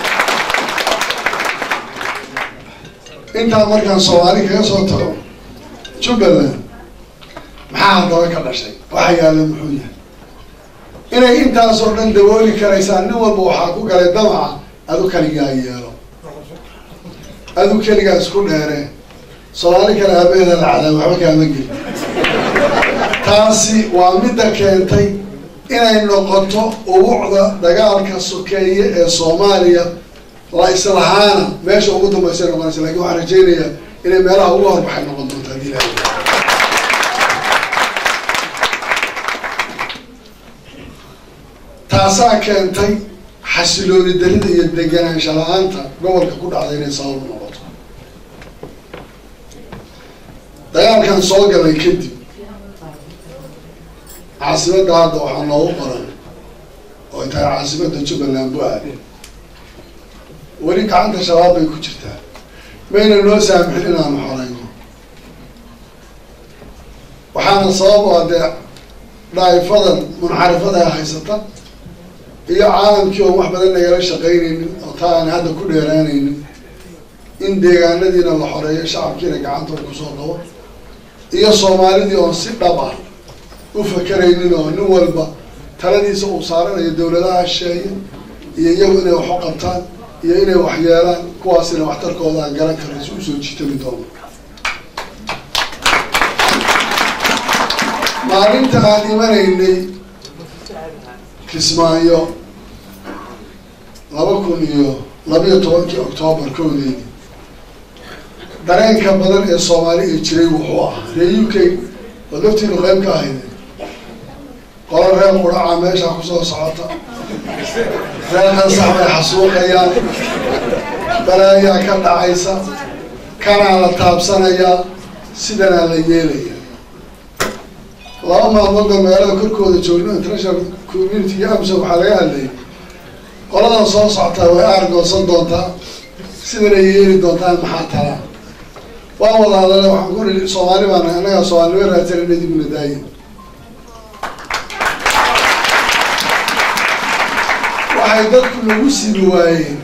intaa markaan soomaali kaga soo tago jubbaland maxaa haddaba ka dhashay waxa yaalla muxuu yahay inay intaasoo dhan dabooli karaysaa nin walba waxaa ku galay damaca adu kaligaa yeelo adu keligaa isku dheere soomaali kale aabaheeda la cadaa waxba kaama geli taasi waa midda keentay inay noqoto ubuucda dagaalka sokeeye ee soomaaliya la islahaana meesha ugu dambaysa noqonaysa lakin waxaan rajaynayaa inay meelaha ugu horbaxay noqon doonto haddii ilahay taasaa keentay xasilooni darida iyo deganaansha la-aanta gobolka ku dhacday inay sabab u noqoto dagaalkan soo galay kadib caasimadda hadda waxaa noogu qoran oo tahay caasimadda jubbaland bu-aale weli gacanta shabaab bay ku jirtaa mayna noo saamixin inaanu xoreyno waxaana sabab oo dee dhaa'ifadan munxarifada ee haysata iyo caalamkii oon wax badan nagala shaqaynaynin oo taa aan hadda ku dheeraanaynin in deegaanadiina la xoreeyo shacabkiina gacantooda kusoo qabo iyo soomaalidii oon si dhab ah u fakeraynin oo nin walba taladiisa uu saaranayo dawladaha shisheeye iyo iyagu inay wax u qabtaan iyo inay wax yeelaan kuwaasina waxtarkooda aan garan karin si usoo jiitami doono maalinta aan imanaynay kismaayo laba kun iyo labiyo tobankii octoobar kowdeedii dareenka badan ee soomaali ee jiray wuxuu ahaa ree u k oo laftiinu qayb ka ahayde qolo reer quraca meeshaa kusoo socota reer kansax bay xasuuqayaan balaayaa ka dhacaysa kanaa la taabsanayaa sidanaa la yeelaya laba maalmood oo magaalada korkooda joogno international community iyo amsom waxaa laga hadlayay qoladan soo socotaa way aargoosan doontaa sidanay yeeli doontaan maxaa talaa waan wada hadale waxaan ku ii soomaali baan nahay annagaa soomaalinimo raadsanayna dibna daayin waxay dadku nagu sibi waayeen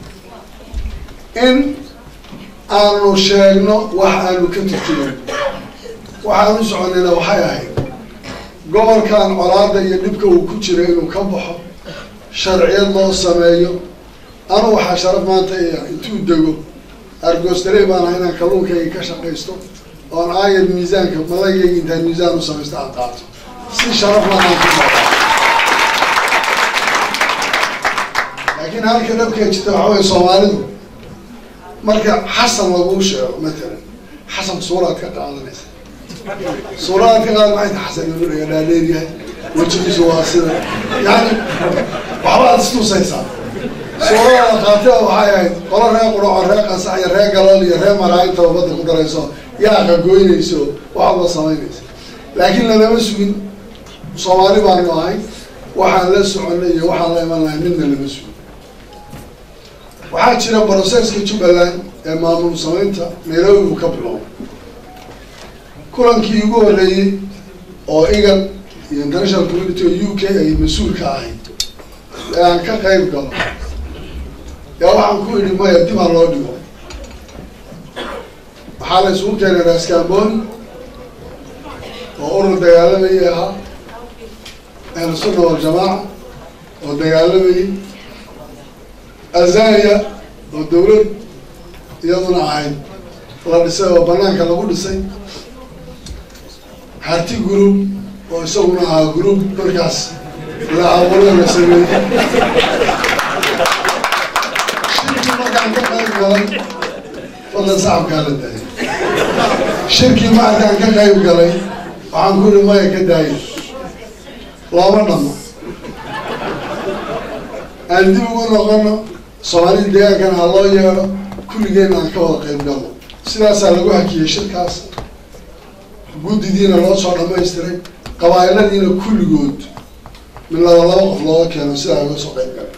in aanu sheegno wax aanu ka turjuman waxaan u soconayna waxay ahayd gobolkan colaada iyo dhibka uu ku jira inuu ka baxo sharciyad loo sameeyo anu waxaa sharaf maanta iya intuu dego argoostarey baan ahay inaan kalluunkayga ka shaqaysto oon aayad miisaanka malagayga intaan miisaan u samaysto aan qaato si sharaf laaan ku laakiin halka dhabkee jirta waxa weye soomaalidu marka xasan laguu sheego matalan xasan suuraad ka qaadanaysa suuraad ka qaadan maxay tahay xasan inuu dhaga dhaadheeryahay wejigiisu waa sida yani waxbaad istusaysaa suurada qaatida waxay ahayd qolo ree quraco ree qasax iyo ree galool iyo ree maraayinta badda ku darayso yaa qagoynayso waxba samaynaysa laakiin lalama sugin soomaali baanu ahay waxaan la soconay iyo waxaan la iman lahay midna lama sugin waxaa jira broseska jubbaland ee maamul samaynta nairobi uu ka biloobay kulankii ugu horreeyey oo igan iyo international community oo u k ay mas-uul ka ahayd ee aan ka qayb galo yaa waxaan ku idhi maya dib ha loo dhigo waxaa la isugu keenay raskamboni oo urur dagaalamayay ahaa ahlu sunna waljamaaca oo dagaalamayay azania oo dawlad iyaduna ahayd la dhisay oo banaanka lagu dhisay harti group oo isaguna ahaa group markaas la abuuray la sameeyey shirkii markaan ka qayb galay fadlan sacabkaa la daayay shirkii markaan ka qayb galay waxaan ku ihi maya ka daaya looma dhamo aan dib ugu noqono soomaalida deegaankana ha loo yeedho kulligeenna aan ka wada qayb galno sidaasaa lagu hakiyey shirkaas guddidiina loo soo dhamaystiray qabaa'iladiina kulligood min laba laba qof looga keeno sidaa uga soo qayb galay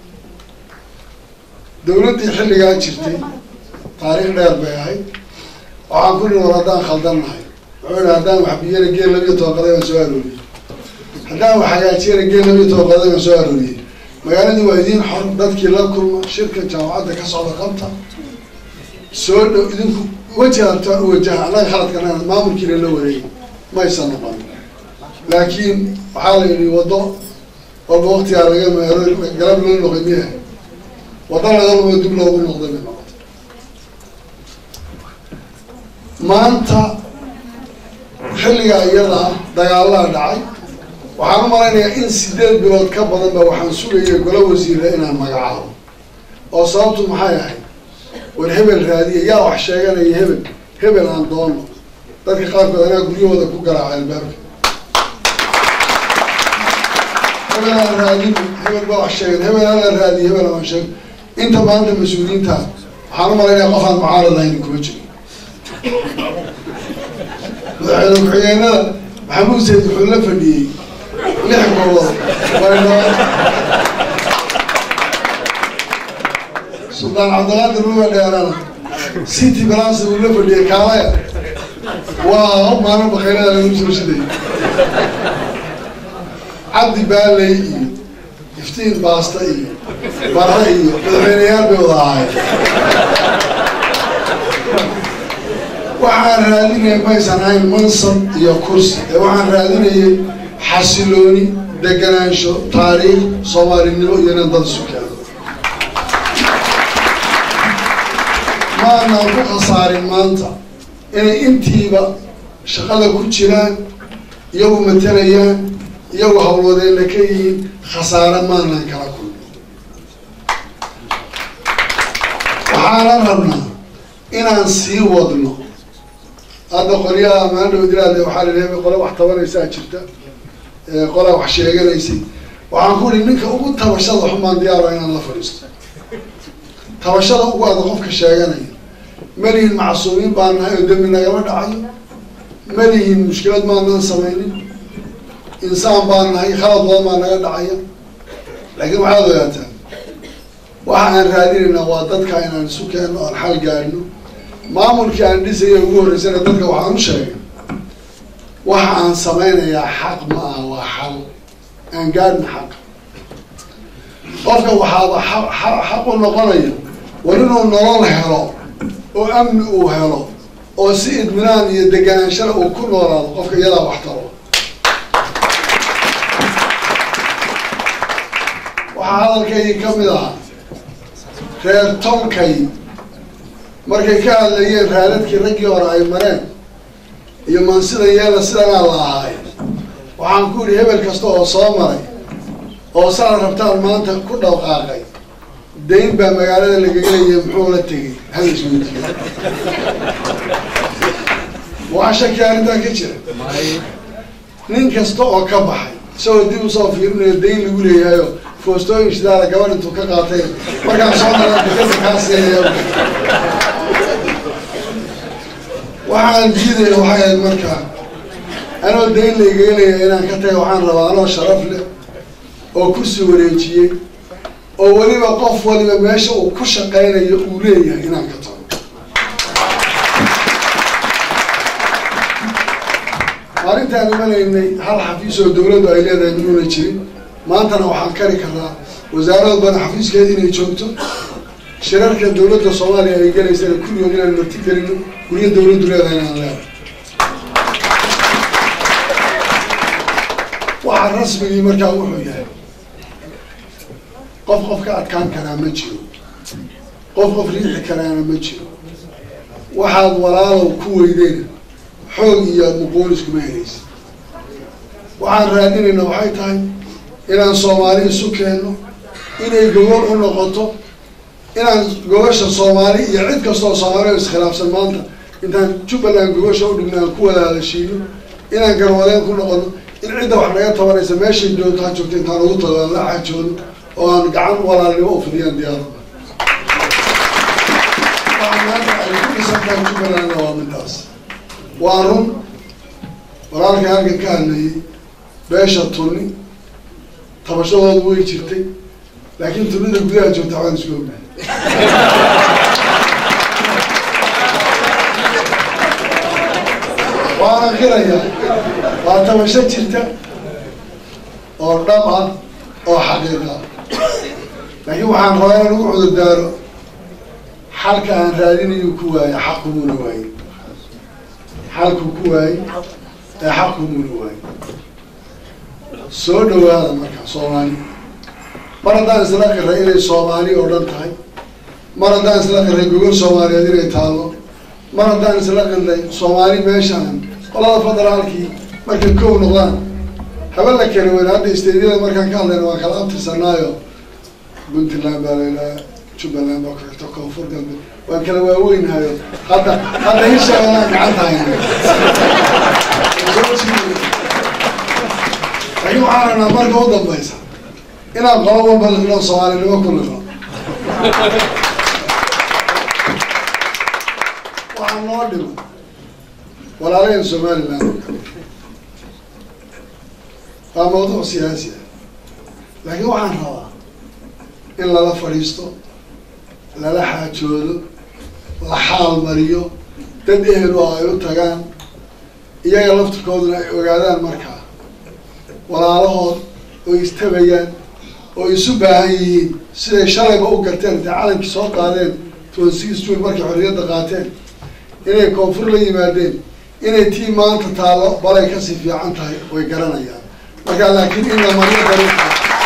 dawladdii xilligaa jirtay taariikh dheer bay ahayd waxaan ku nihi war haddaan khaldannahay wuxuu yihi haddaan wax biyana geel labiyo toban qaday baan soo arooriyey haddaan wax hagaajiyana geel labiyo toban qaday baan soo arooriyey magaaladii waa idiin xor dadkii la kulma shirka jaamacadda ka socda qabta soo dhow idinku weji hartaan u wajaha annaga khaladkana maamulkiina la wareegay maysan noqon laakiin waxaa la yidhi waddo walba waktigaa laga meero galab loo noqay miya waddo laga lumo dib loogu noqday bay noqotay maanta xilligaa iyada ah dagaalaa dhacay waxaan u malaynayaa in sideed bilood ka badan ba waxaan sugayay golo wasiira inaan magacaabo oo sababtu maxay ahayd war hebel raadiya yaa wax sheeganaya hebel hebel aan doono dadka qaarkood anaa guryahooda ku garaaca albaabka hebel aan raadin hebel baa wax sheegan hebel aan raadiya hebel aan sheeg inta maanta mas-uuliyiinta waxaan u malaynayaa qof aan mucaarad ahayn kuma jiro madaxweyne ku-xigeenada maxamuud sayid wuxuu la fadhiyey lix gobol wayno suldaan cabdiqaadir luga dheerana city balance uu la fadhiyey kaalaya waa maalin bakaylada lagu soo shiday cabdi baaley iyo iftiin baasta iyo barre iyo madaxweyneyaal bay wada ahaay waxaan raadinaya maysan ahayn mansab iyo kursi ee waxaan raadinayay xasilooni deganaansho taariikh soomaalinimo iyo inan dad isu keeno maanaan ku khasaarin maanta inay intiiba shaqada ku jiraan iyagu matelayaan iyagu hawlwadeenna ka yihiin khasaare maanaan kala kulmin waxaana rabnaa inaan sii wadno hadda qolyaha maandhow diraade waxaa la leeyahay qole wax tabanaysaa jirta qolaa wax sheeganaysay waxaan ku ihi ninka ugu tabashada xumaan diyaaro inaan la fadhiisto tabashada ugu ada qofka sheeganaya malihin macsuumiin baan nahay oo dembi nagama dhacayo malihin mushkilad maanaan samaynin insaan baan nahay khalad badan baa naga dhacaya laakiin waxaad ogaataa waxa aan raadinaynaa waa dadka inaan isu keenno oan xal gaadhno maamulkii aan dhisaya ugu horreysana dadka waxaan u sheegay waxa aan samaynayaa xaq ma aha waa xal aan gaadhna xaq qofka waxaaba xaq u noqonaya war inuu nolol helo oo amni uu helo oo si idminaan iyo deganaanshana uu ku noolaado qofka iyadaa wax taro waxaa hadalkaygii ka mid ahaa reer tolkay markay ka hadlayeen raadadkii raggii hore ay mareen iyo maansida yeela sidanaa la ahaay waxaan ku idhi hebel kasta oo soo maray oo sana rabtaan maanta ku dhawqaaqay dayn baa magaalada lagaga leeyahay muxuu la tegay hal isweydiiyo waxaa shaki arrintaa ka jira nin kasta oo ka baxay isagoo dib usoo fiirinayo dayn lagu leeyahayo foostooyin shidaala gabadh intuu ka qaatay markaan soo dara dekada kaa siinaya waxaan diidaya waxay ahayd markaa anoo dayn laygaga leeyahay inaan ka taga waxaan rabaa anoo sharaf leh oo kursi wareejiyey oo weliba qof waliba meesha uu ku shaqaynayo uu leeyahay inaan ka tago maalintaan imanaynay hal xafiis oo dawladdu ay leedahay minuuna jirin maantana waxaan kari karaa wasaarad badan xafiiskeeda inay joogto shirarka dawladda soomaaliya ay gelaysana kulligood inaan marti gelino guryo dawladdu leedahay inaan leedahay waxaa rasmigii markaa wuxuu yahay qof qof ka adkaan karaa ma jiro qof qof riixi karaana ma jiro waxaad walaalow ku weydeen xoog iyo muqoonis kuma helaysa waxaan raadinayna waxay tahay inaan soomaali isu keenno inay gogol u noqoto inaan gogosha soomaali iyo cid kastoo soomaaliya iskhilaafsan maanta intaan jubbaland gogosha u dhigna aan ku wada hadashiino inaan garwadeen ku noqono in cidda wax naga tabanaysa meeshay joogto ha joogto intaan ugu tago aan la xaajoono oo aan gacan walaalnimo u fidiyaan diyaarada waxaa maanta ay ku dhisantahay jubbalandna waa midaas waa run walaalka halkan ka hadlayay beesha tunni tabashadoodu way jirtay laakiin tunnida gudaha joogta waxaan isku ognahay waana qiraya waa tabasho jirta oo dhab ah oo xaqiiqa laakiin waxaan rabaa inaan ugu cudur daaro xalka aan raadinayu ku waayo xaqumuuna waaye xalku ku waaye ee xaqumuuna waaye soo dhawaada marka soomaali mar haddaan isla qiray inay soomaali oo dhan tahay mar haddaan isla qiray gogol soomaaliyeed inay taallo mar haddaan isla qiray soomaali meeshaan qolada federaalkii markay kow noqdaan haba la keli weyn hadda isteedyada markaan ka hadlayna waan kala abtirsanaayo puntland baa laydhaha jubbaland baa ku xigto koonfur galbeed waan kala waaweynahayo hadda hadda hirshabeellaan gacanta hayna laakiin waxaan rabnaa marka u dambaysa inaan qolo walba liqno soomaalinimo ku liqno waxaa noo dhimo walaalayan somaliland oo kale waa mawduuc siyaasi ah laakiin waxaan rabaa in lala fadhiisto lala xaajoodo la xaal mariyo dad ehel oo ay u tagaan iyaga laftirkooduna ay ogaadaan markaa walaalahood oo istabayaan oo isu baahan yihiin siday shalayba u garteen intay calankii soo qaadeen twenty june markay xorriyadda qaateen inay koonfur la yimaadeen inay tii maanta taallo balay kasii fiican tahay way garanayaan marka laakiin in la mariyo dariiqa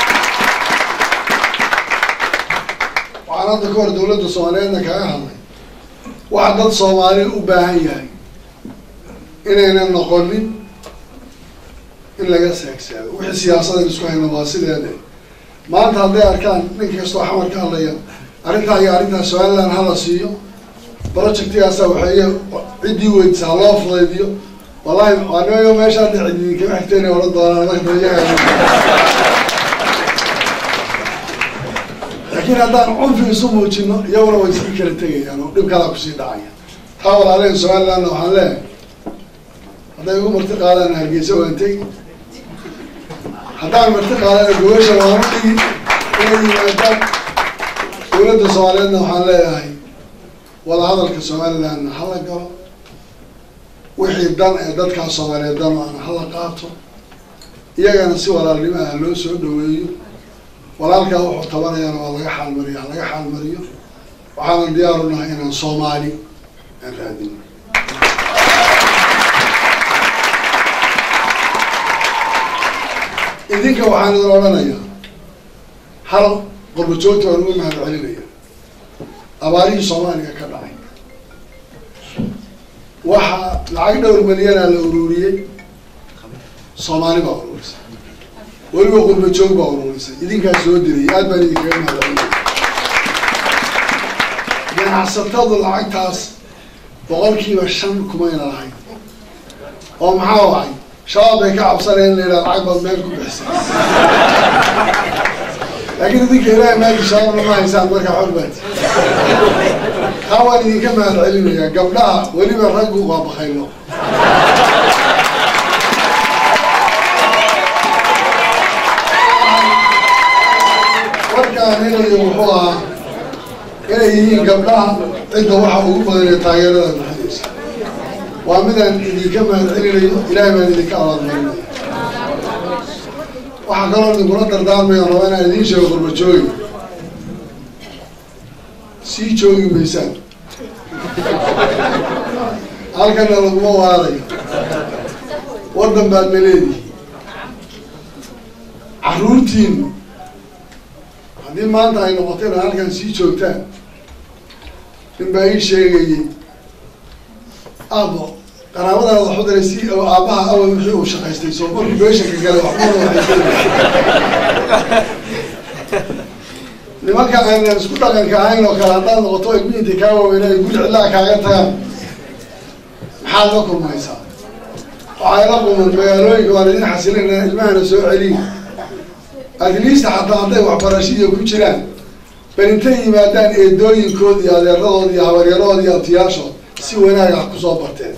waxaan hadda ka hor dawladda soomaaliyeedna kaga hadlay waxa dad soomaali u baahan yahay inaynan noqonin in laga seegsaago wixii siyaasadan isku hayna waa sideede maanta hadday arkaan ninka kastoo xamar ka hadlaya arrintaa iyo arrintaa somaliland hala siiyo projectigaasa waxeeye ciddii weydisaa loo fudaydiyo wallahi waanimayo meesha hadda cididi kama xigteen oran doonaan markaiyaga laakiin haddaan cunfi isu muujino iyaguna way iska kala tegayaan oo dhib kalaa kusii dhacaya taa walaalehen somalilandna waxaan leeyahay hadday ugu marti qaadaan hargeysa waan tegi haddaan marti qaadana gobasha waan u dhigi inay yimaadaan dawladda soomaaliyeedna waxaan leeyahay wadahadalka somalilandna hala galo wixii dan ee dadkaa soomaaliyeed dan ana hala qaato iyagana si walaalnimo ah loo soo dhaweeyo walaalkaa wuxuu tabanayana waa laga xaalmariyo ha laga xaalmariyo waxaanan diyaaru nahay inaan soomaali aan raadino idinka waxaan idin odhanayaa hal qurbajoogta waan uga mahad celinaya abaarihii soomaaliya ka dhacay waxaa lacag dhowr milyanaa la ururiyey soomaali baa ururisay weliba qurbajoog baa ururisay idinkaa soo dirayay aad baan idinkaga mahad celinaya ganacsatadu lacagtaas boqolkiiba shan kumayna lahayn oo maxaa wacay shabaab bay ka cabsaneen in la yidhaha lacag baad meel ku bixisay laakiin idinka ilaahay maagi shabaabna ma haysaan markaa xor baati taa waan idinka mahad celinayaa gabdhaha weliba raggu waa bakaylo warkaan helayo wuxuu ahaa inay yihiin gabdhaha cidda waxa ugu badan ee taageerada bixinaysa waa midaan idinka mahad celinayo ilaahay baan idinka abaalmarinaya waxaa kaloo idinkula dardaarmaya raba inaan idiin sheego qurbajoogi sii joogi maysaan halkana laguma waarayo waddan baad na leedihi carruurtiinu haddii maanta ay noqoto inaad halkan sii joogtaan nin baa ii sheegayay aabo qaraabadaada waxu daray si aabbaha awal wixii uu shaqaystay soo markuu beeshanka galay waxbuna waxay nimanka aynan isku dhaqanka ahayn oo kale haddaad noqoto ilmihiinta kaa waaweyna ay guri cidlaa kaaga tagaan maxaad la kulmaysaa waxay la kulman magaalooyinka waan idin xasilina ilmahana soo celiya adliista xataa hadday waxbarashadiiyo ku jiraan bal intay yimaadaan eedooyinkood iyo adeeradood iyo habaryaradood iyo abtiyaashood si wanaag ah kusoo barteen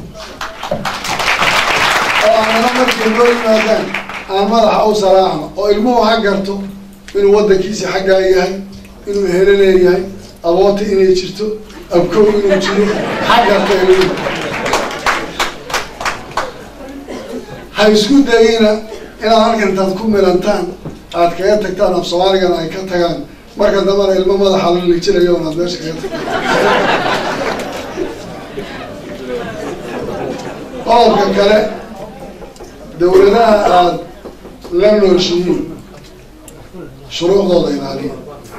oo aanana markay loo yimaadaan aan madaxa u salaacno oo ilmuhu ha garto inuu waddankiisi xaggaa yahay inuu ehelo leeyahay aboota inay jirto abkow inuu jiro ha garta ilmuhu ha isku dayina inaad halkan intaad ku milantaan aad kaga tagtaan af soomaaligana ay ka tagaan marka dambana ilmo madaxa la lijinayo onaad meesha kaga tagtaan qodobka kale dawladaha aada la nooshihiin shuruucdooda ilaaliya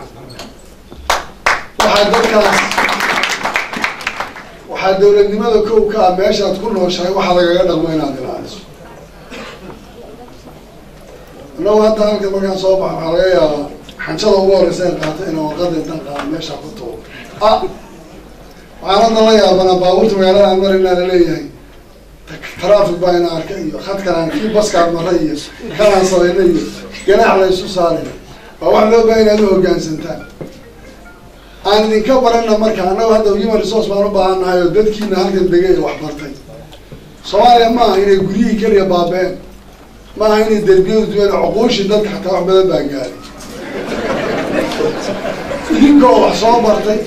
waxaa dadkaas waxaa dawladnimada kow ka ah meeshaad ku nooshahay waxaa lagaga dhaqmo inaad ilaaliso annagu hadda halka markaan soo baxa waxaa laga yaabaa xanjada ugu horeysa in qaato inaan warqada intaan qaado meesha ku tuuro a waxaan hadda la yaabanaa baabuurta magaalada aan marinaa laleeyahay traffic baa ina arka iyo khadkanaan kii baskaan mara iyo kanaan samayna iyo ganaax la isu saaraya waa wax loo baaha inaad u hoggaansantaan aan idinka barana marka annagu hadda human resource baan u baahan nahay oo dadkiina halkan degay ee wax bartay soomaaliya ma aha inay guryihii keliya baabeen ma aha inay derbiyadu duwan cuquushii dadka xataa wax badan baa gaaray idinkoo wax soo bartay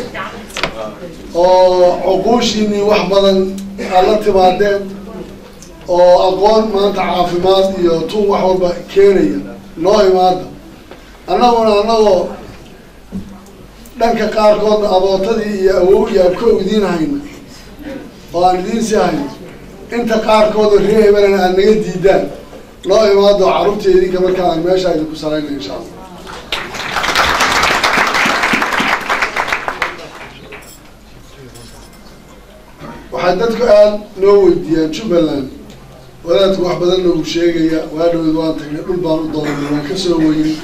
oo cuquushiinii wax badan aad la timaadeen oo aqoon maanta caafimaad iyo tun wax walba keenaya noo imaada annaguna annagoo dhanka qaarkoodna abootadii iyo awow iyo abko idiin hayna oo aan idiin sii hayno inta qaarkooda ree hebelan aad naga diidaan noo imaado carruurta idinka markaa aan meesha idinku salayna insha allah waxay dadku aada noo weydiiyaan jubbaland wadaadku wax badan noogu sheegaya waa dhaweyd waan tagnay dhul baan u doonay waan ka soo weynay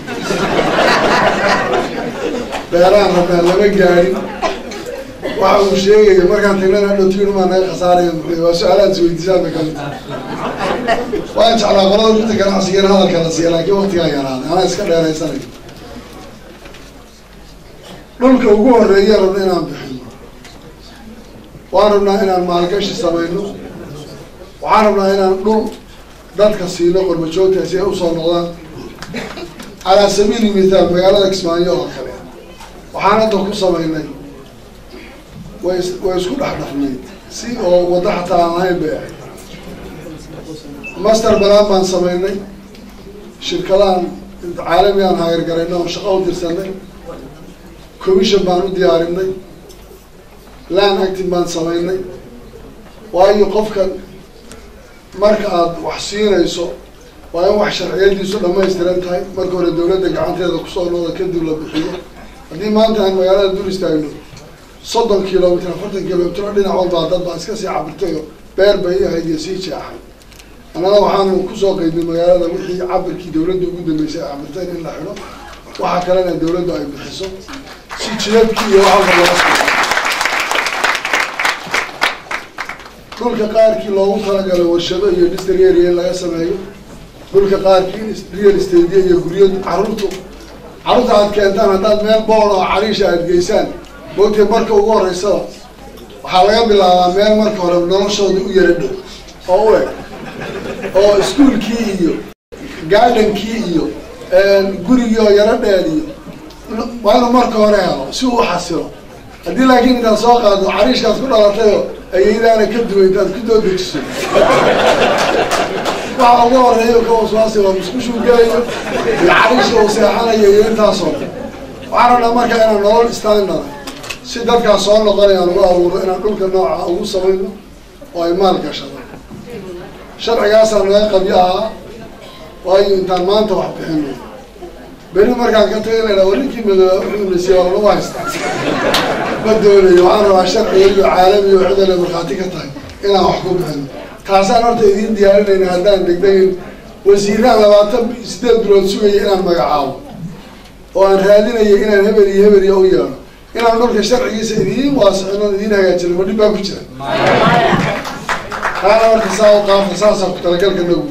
beeraan rabnaa lama gaadhin waxa uu sheegaya markaan tagnana dhowtiinumaa naga khasaaraya muxuu waa su-aalaad is weydiisaan bay kamid tahay waan jeclaa qolada runta ganacsigana hadalka la siiya laakiin waktigaa yaraaday anaa iska dheeraysanay dhulka ugu horeeya rabna inaan bixino waan rabnaa inaan maalgashi samayno waxaan rabnaa inaan dhul dadka siino qorbajoogta si ay usoo noqdaan calaa sabiili mithaal magaalada kismaayo oo kale waxaan hadda ku samaynay way way isku dhex dhafnayd si oo waddo xataa aan lahayn bay ahayd master balaan baan samaynay shirkadahan caalami aan hagargarayna oo shaqo u dirsanay commission baan u diyaarinay land acting baan samaynay waayo qofka marka aada wax siinayso waa in wax sharciyadiisu dhamaystiran tahay marka hore dawladda gacanteeda kusoo nooda kadib la bixiyo haddii maanta aan magaalada dul istaagno soddon kilomitr afartan kilomitr oo dhinac walbaa dad baa iska sii cabirtay oo beer bay ahayd iyo sii jeexay annaga waxaanu kusoo qeydnay magaalada wixii cabirkii dawladda ugu dambeysay ay cabirteen in la xidho waxaa kalena dawladdu ay bixiso si jidadkii iyo wax walba loo dhulka qaarkii loogu talagalay warshado iyo industry area in laga sameeyo dhulka qaarkii in real estate iyo guryo carruurtu carruurta aad keentaan haddaad meel bool oo cariisha aad geysaan moogtay marka ugu horreysaba waxaa laga bilaabaa meel marka hore noloshooda u yara dhow oo u eg oo iskuolkii iyo gardenkii iyo gurigii oo yaro dheer iyo waa inuu marka hore helo si uu xasilo haddii laakiin intaad soo qaado cariishkaad ku dhalatayoo ayaydaana ka duway intaad ku doodejiso waxa ugu horeeyo ka waswaasi waa muskushuu gelayo iyo cariisha uu seexanayo iyo intaasoo dhan waxaan rabnaa marka inaan nolol standard si dadkaas soo noqonayaan ugu abuuro inaan dhulka nooca ugu samayno oo ay maal gashadaan sharcigaasaa naga qabyo ahaa waayo intaan maanta wax bixino beri markaan ka tagay la dhaha ninkii madooba wuxuu nasiya waa lagu haystaa ma doonayo waxaan rabaa sharciga iyo caalami oo cidale markhaati ka tahay inaan wax ku bixino taasaan horta idiin diyaarinayna haddaan degdegin wasiiraan labaatan sideed bilood sugaya inaan magacaabo oo aan raadinayo inaan hebel iyo hebel iyo u yeedho inaan dhulka sharcigiisa idiin waasicino idiin hagaajino ma dhib baa ku jira taana horta saa u qaabta saasaa ku talagalka nagu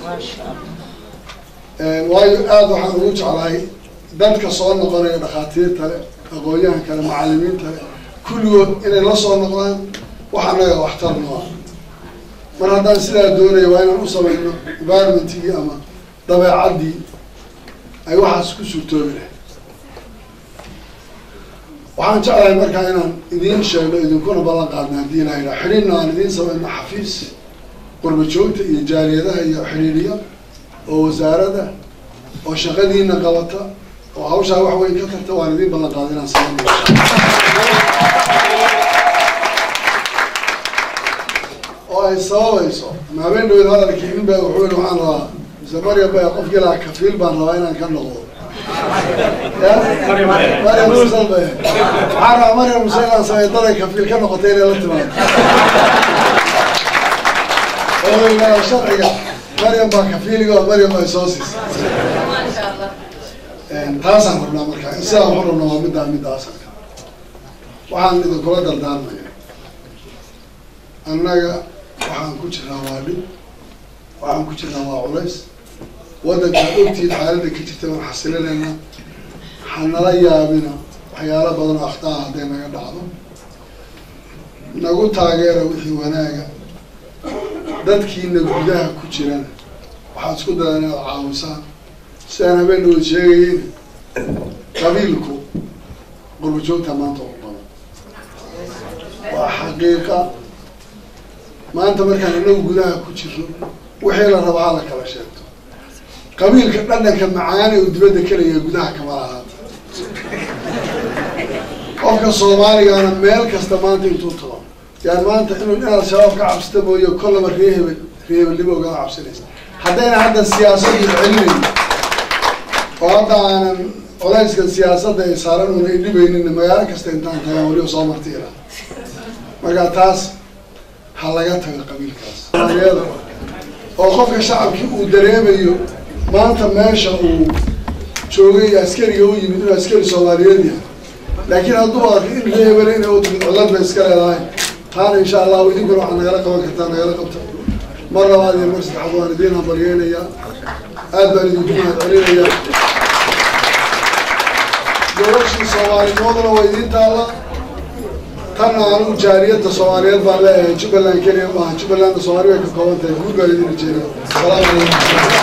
yahay waayo aada waxaan ugu jeclahay dadka soo noqonaya dhakhaatiirta le aqoon-yahan kale macalimiinta le kulligood inay la soo noqdaan wax annaga waxtar nooa mar haddaan sidaa doonaya waa inaan u samayno environmentigii ama dabeecaddii ay waxaas ku suurtoobi lahay waxaan jeclahay markaa inaan idiin sheegno idinkuna ballan qaadna haddii la yidhaha xidhiidna aan idiin samayno xafiis qurba joogta iyo jaaliyadaha iyo xidhiidhiya oo wasaaradda oo shaqadiina qabata oo hawshaa wax weyn ka tarta waan idiin ballan qaada inaan samayno oo ay sababayso ama habeen dhawed hadalkii nin baa wuxuu yihi waxaan rabaa mise maryam ba qofkii lahaa kafiil baan rabaa inaan ka noqdo maryam musal ba waxaan rabaa maryam musal inaan samey daday kafiil ka noqotay inay la timaado oo sharciga maryam baa kafiiliga oo maryam ay soo siisay taasaan rabnaa markaa in sidaan waxu rabnaa waa middaa midda asalka waxaan idinkula dardaarmaya annaga waxaan ku jirnaa waa dhib waxaan ku jirnaa waa culays waddankaan ogtiid xaaladda ka jirta waan xasilinayna hanala yaabina waxyaalo badan oo akhtaa hadday naga dhacdo nagu taageera wixii wanaaga dadkiina gudaha ku jirana waxaad isku dayaan inaad caawisaan sidaan habeen dhawood sheegayeyn qabiilku qurbajoogta maanta ugu badan waa xaqiiqa maanta markaan inagu gudaha ku jirno wixii la rabaa hala kala sheegto qabiilka dhadhanka macaane uu dibadda kelaya gudaha kama lahaata qofka soomaaligaana meel kasta maanta intuu tago yaan maanta inuu inaad shabaab ka cabsata mooye kollaba ree hebel ree hebelnimo ogala cabsanaysa haddayna hadda siyaasaddu celinayn oo hadda aanan colayskan siyaasadda ay saaran una idhibaynin magaalo kasta intaan tagaan weliba soo marti ilaa marka taas ha laga tago qabiilkaas soomaaliyada oo qofka shacabkii uu dareemayo maanta meesha uu joogay askariga u yimid inuu askari soomaaliyeed yahay laakiin hadduu arko in ree hebele inay u timid codad bay iska leedahay taana insha allahu idinkuna waxaad nagala qaban kartaa nagala qabta mar labaad iyo mar saddexaad waan idiin hambalyeynayaa aad baan idinku mahad celinayaa gabashii soomaalinimaduna waa idiin taalla tanna anigu jaaliyadda soomaaliyeed baan leeyahay jubbaland keliya maaha jubbalandna soomaali bay ka kooban tahay guud baan idin rajeynaya asalaamu calaykum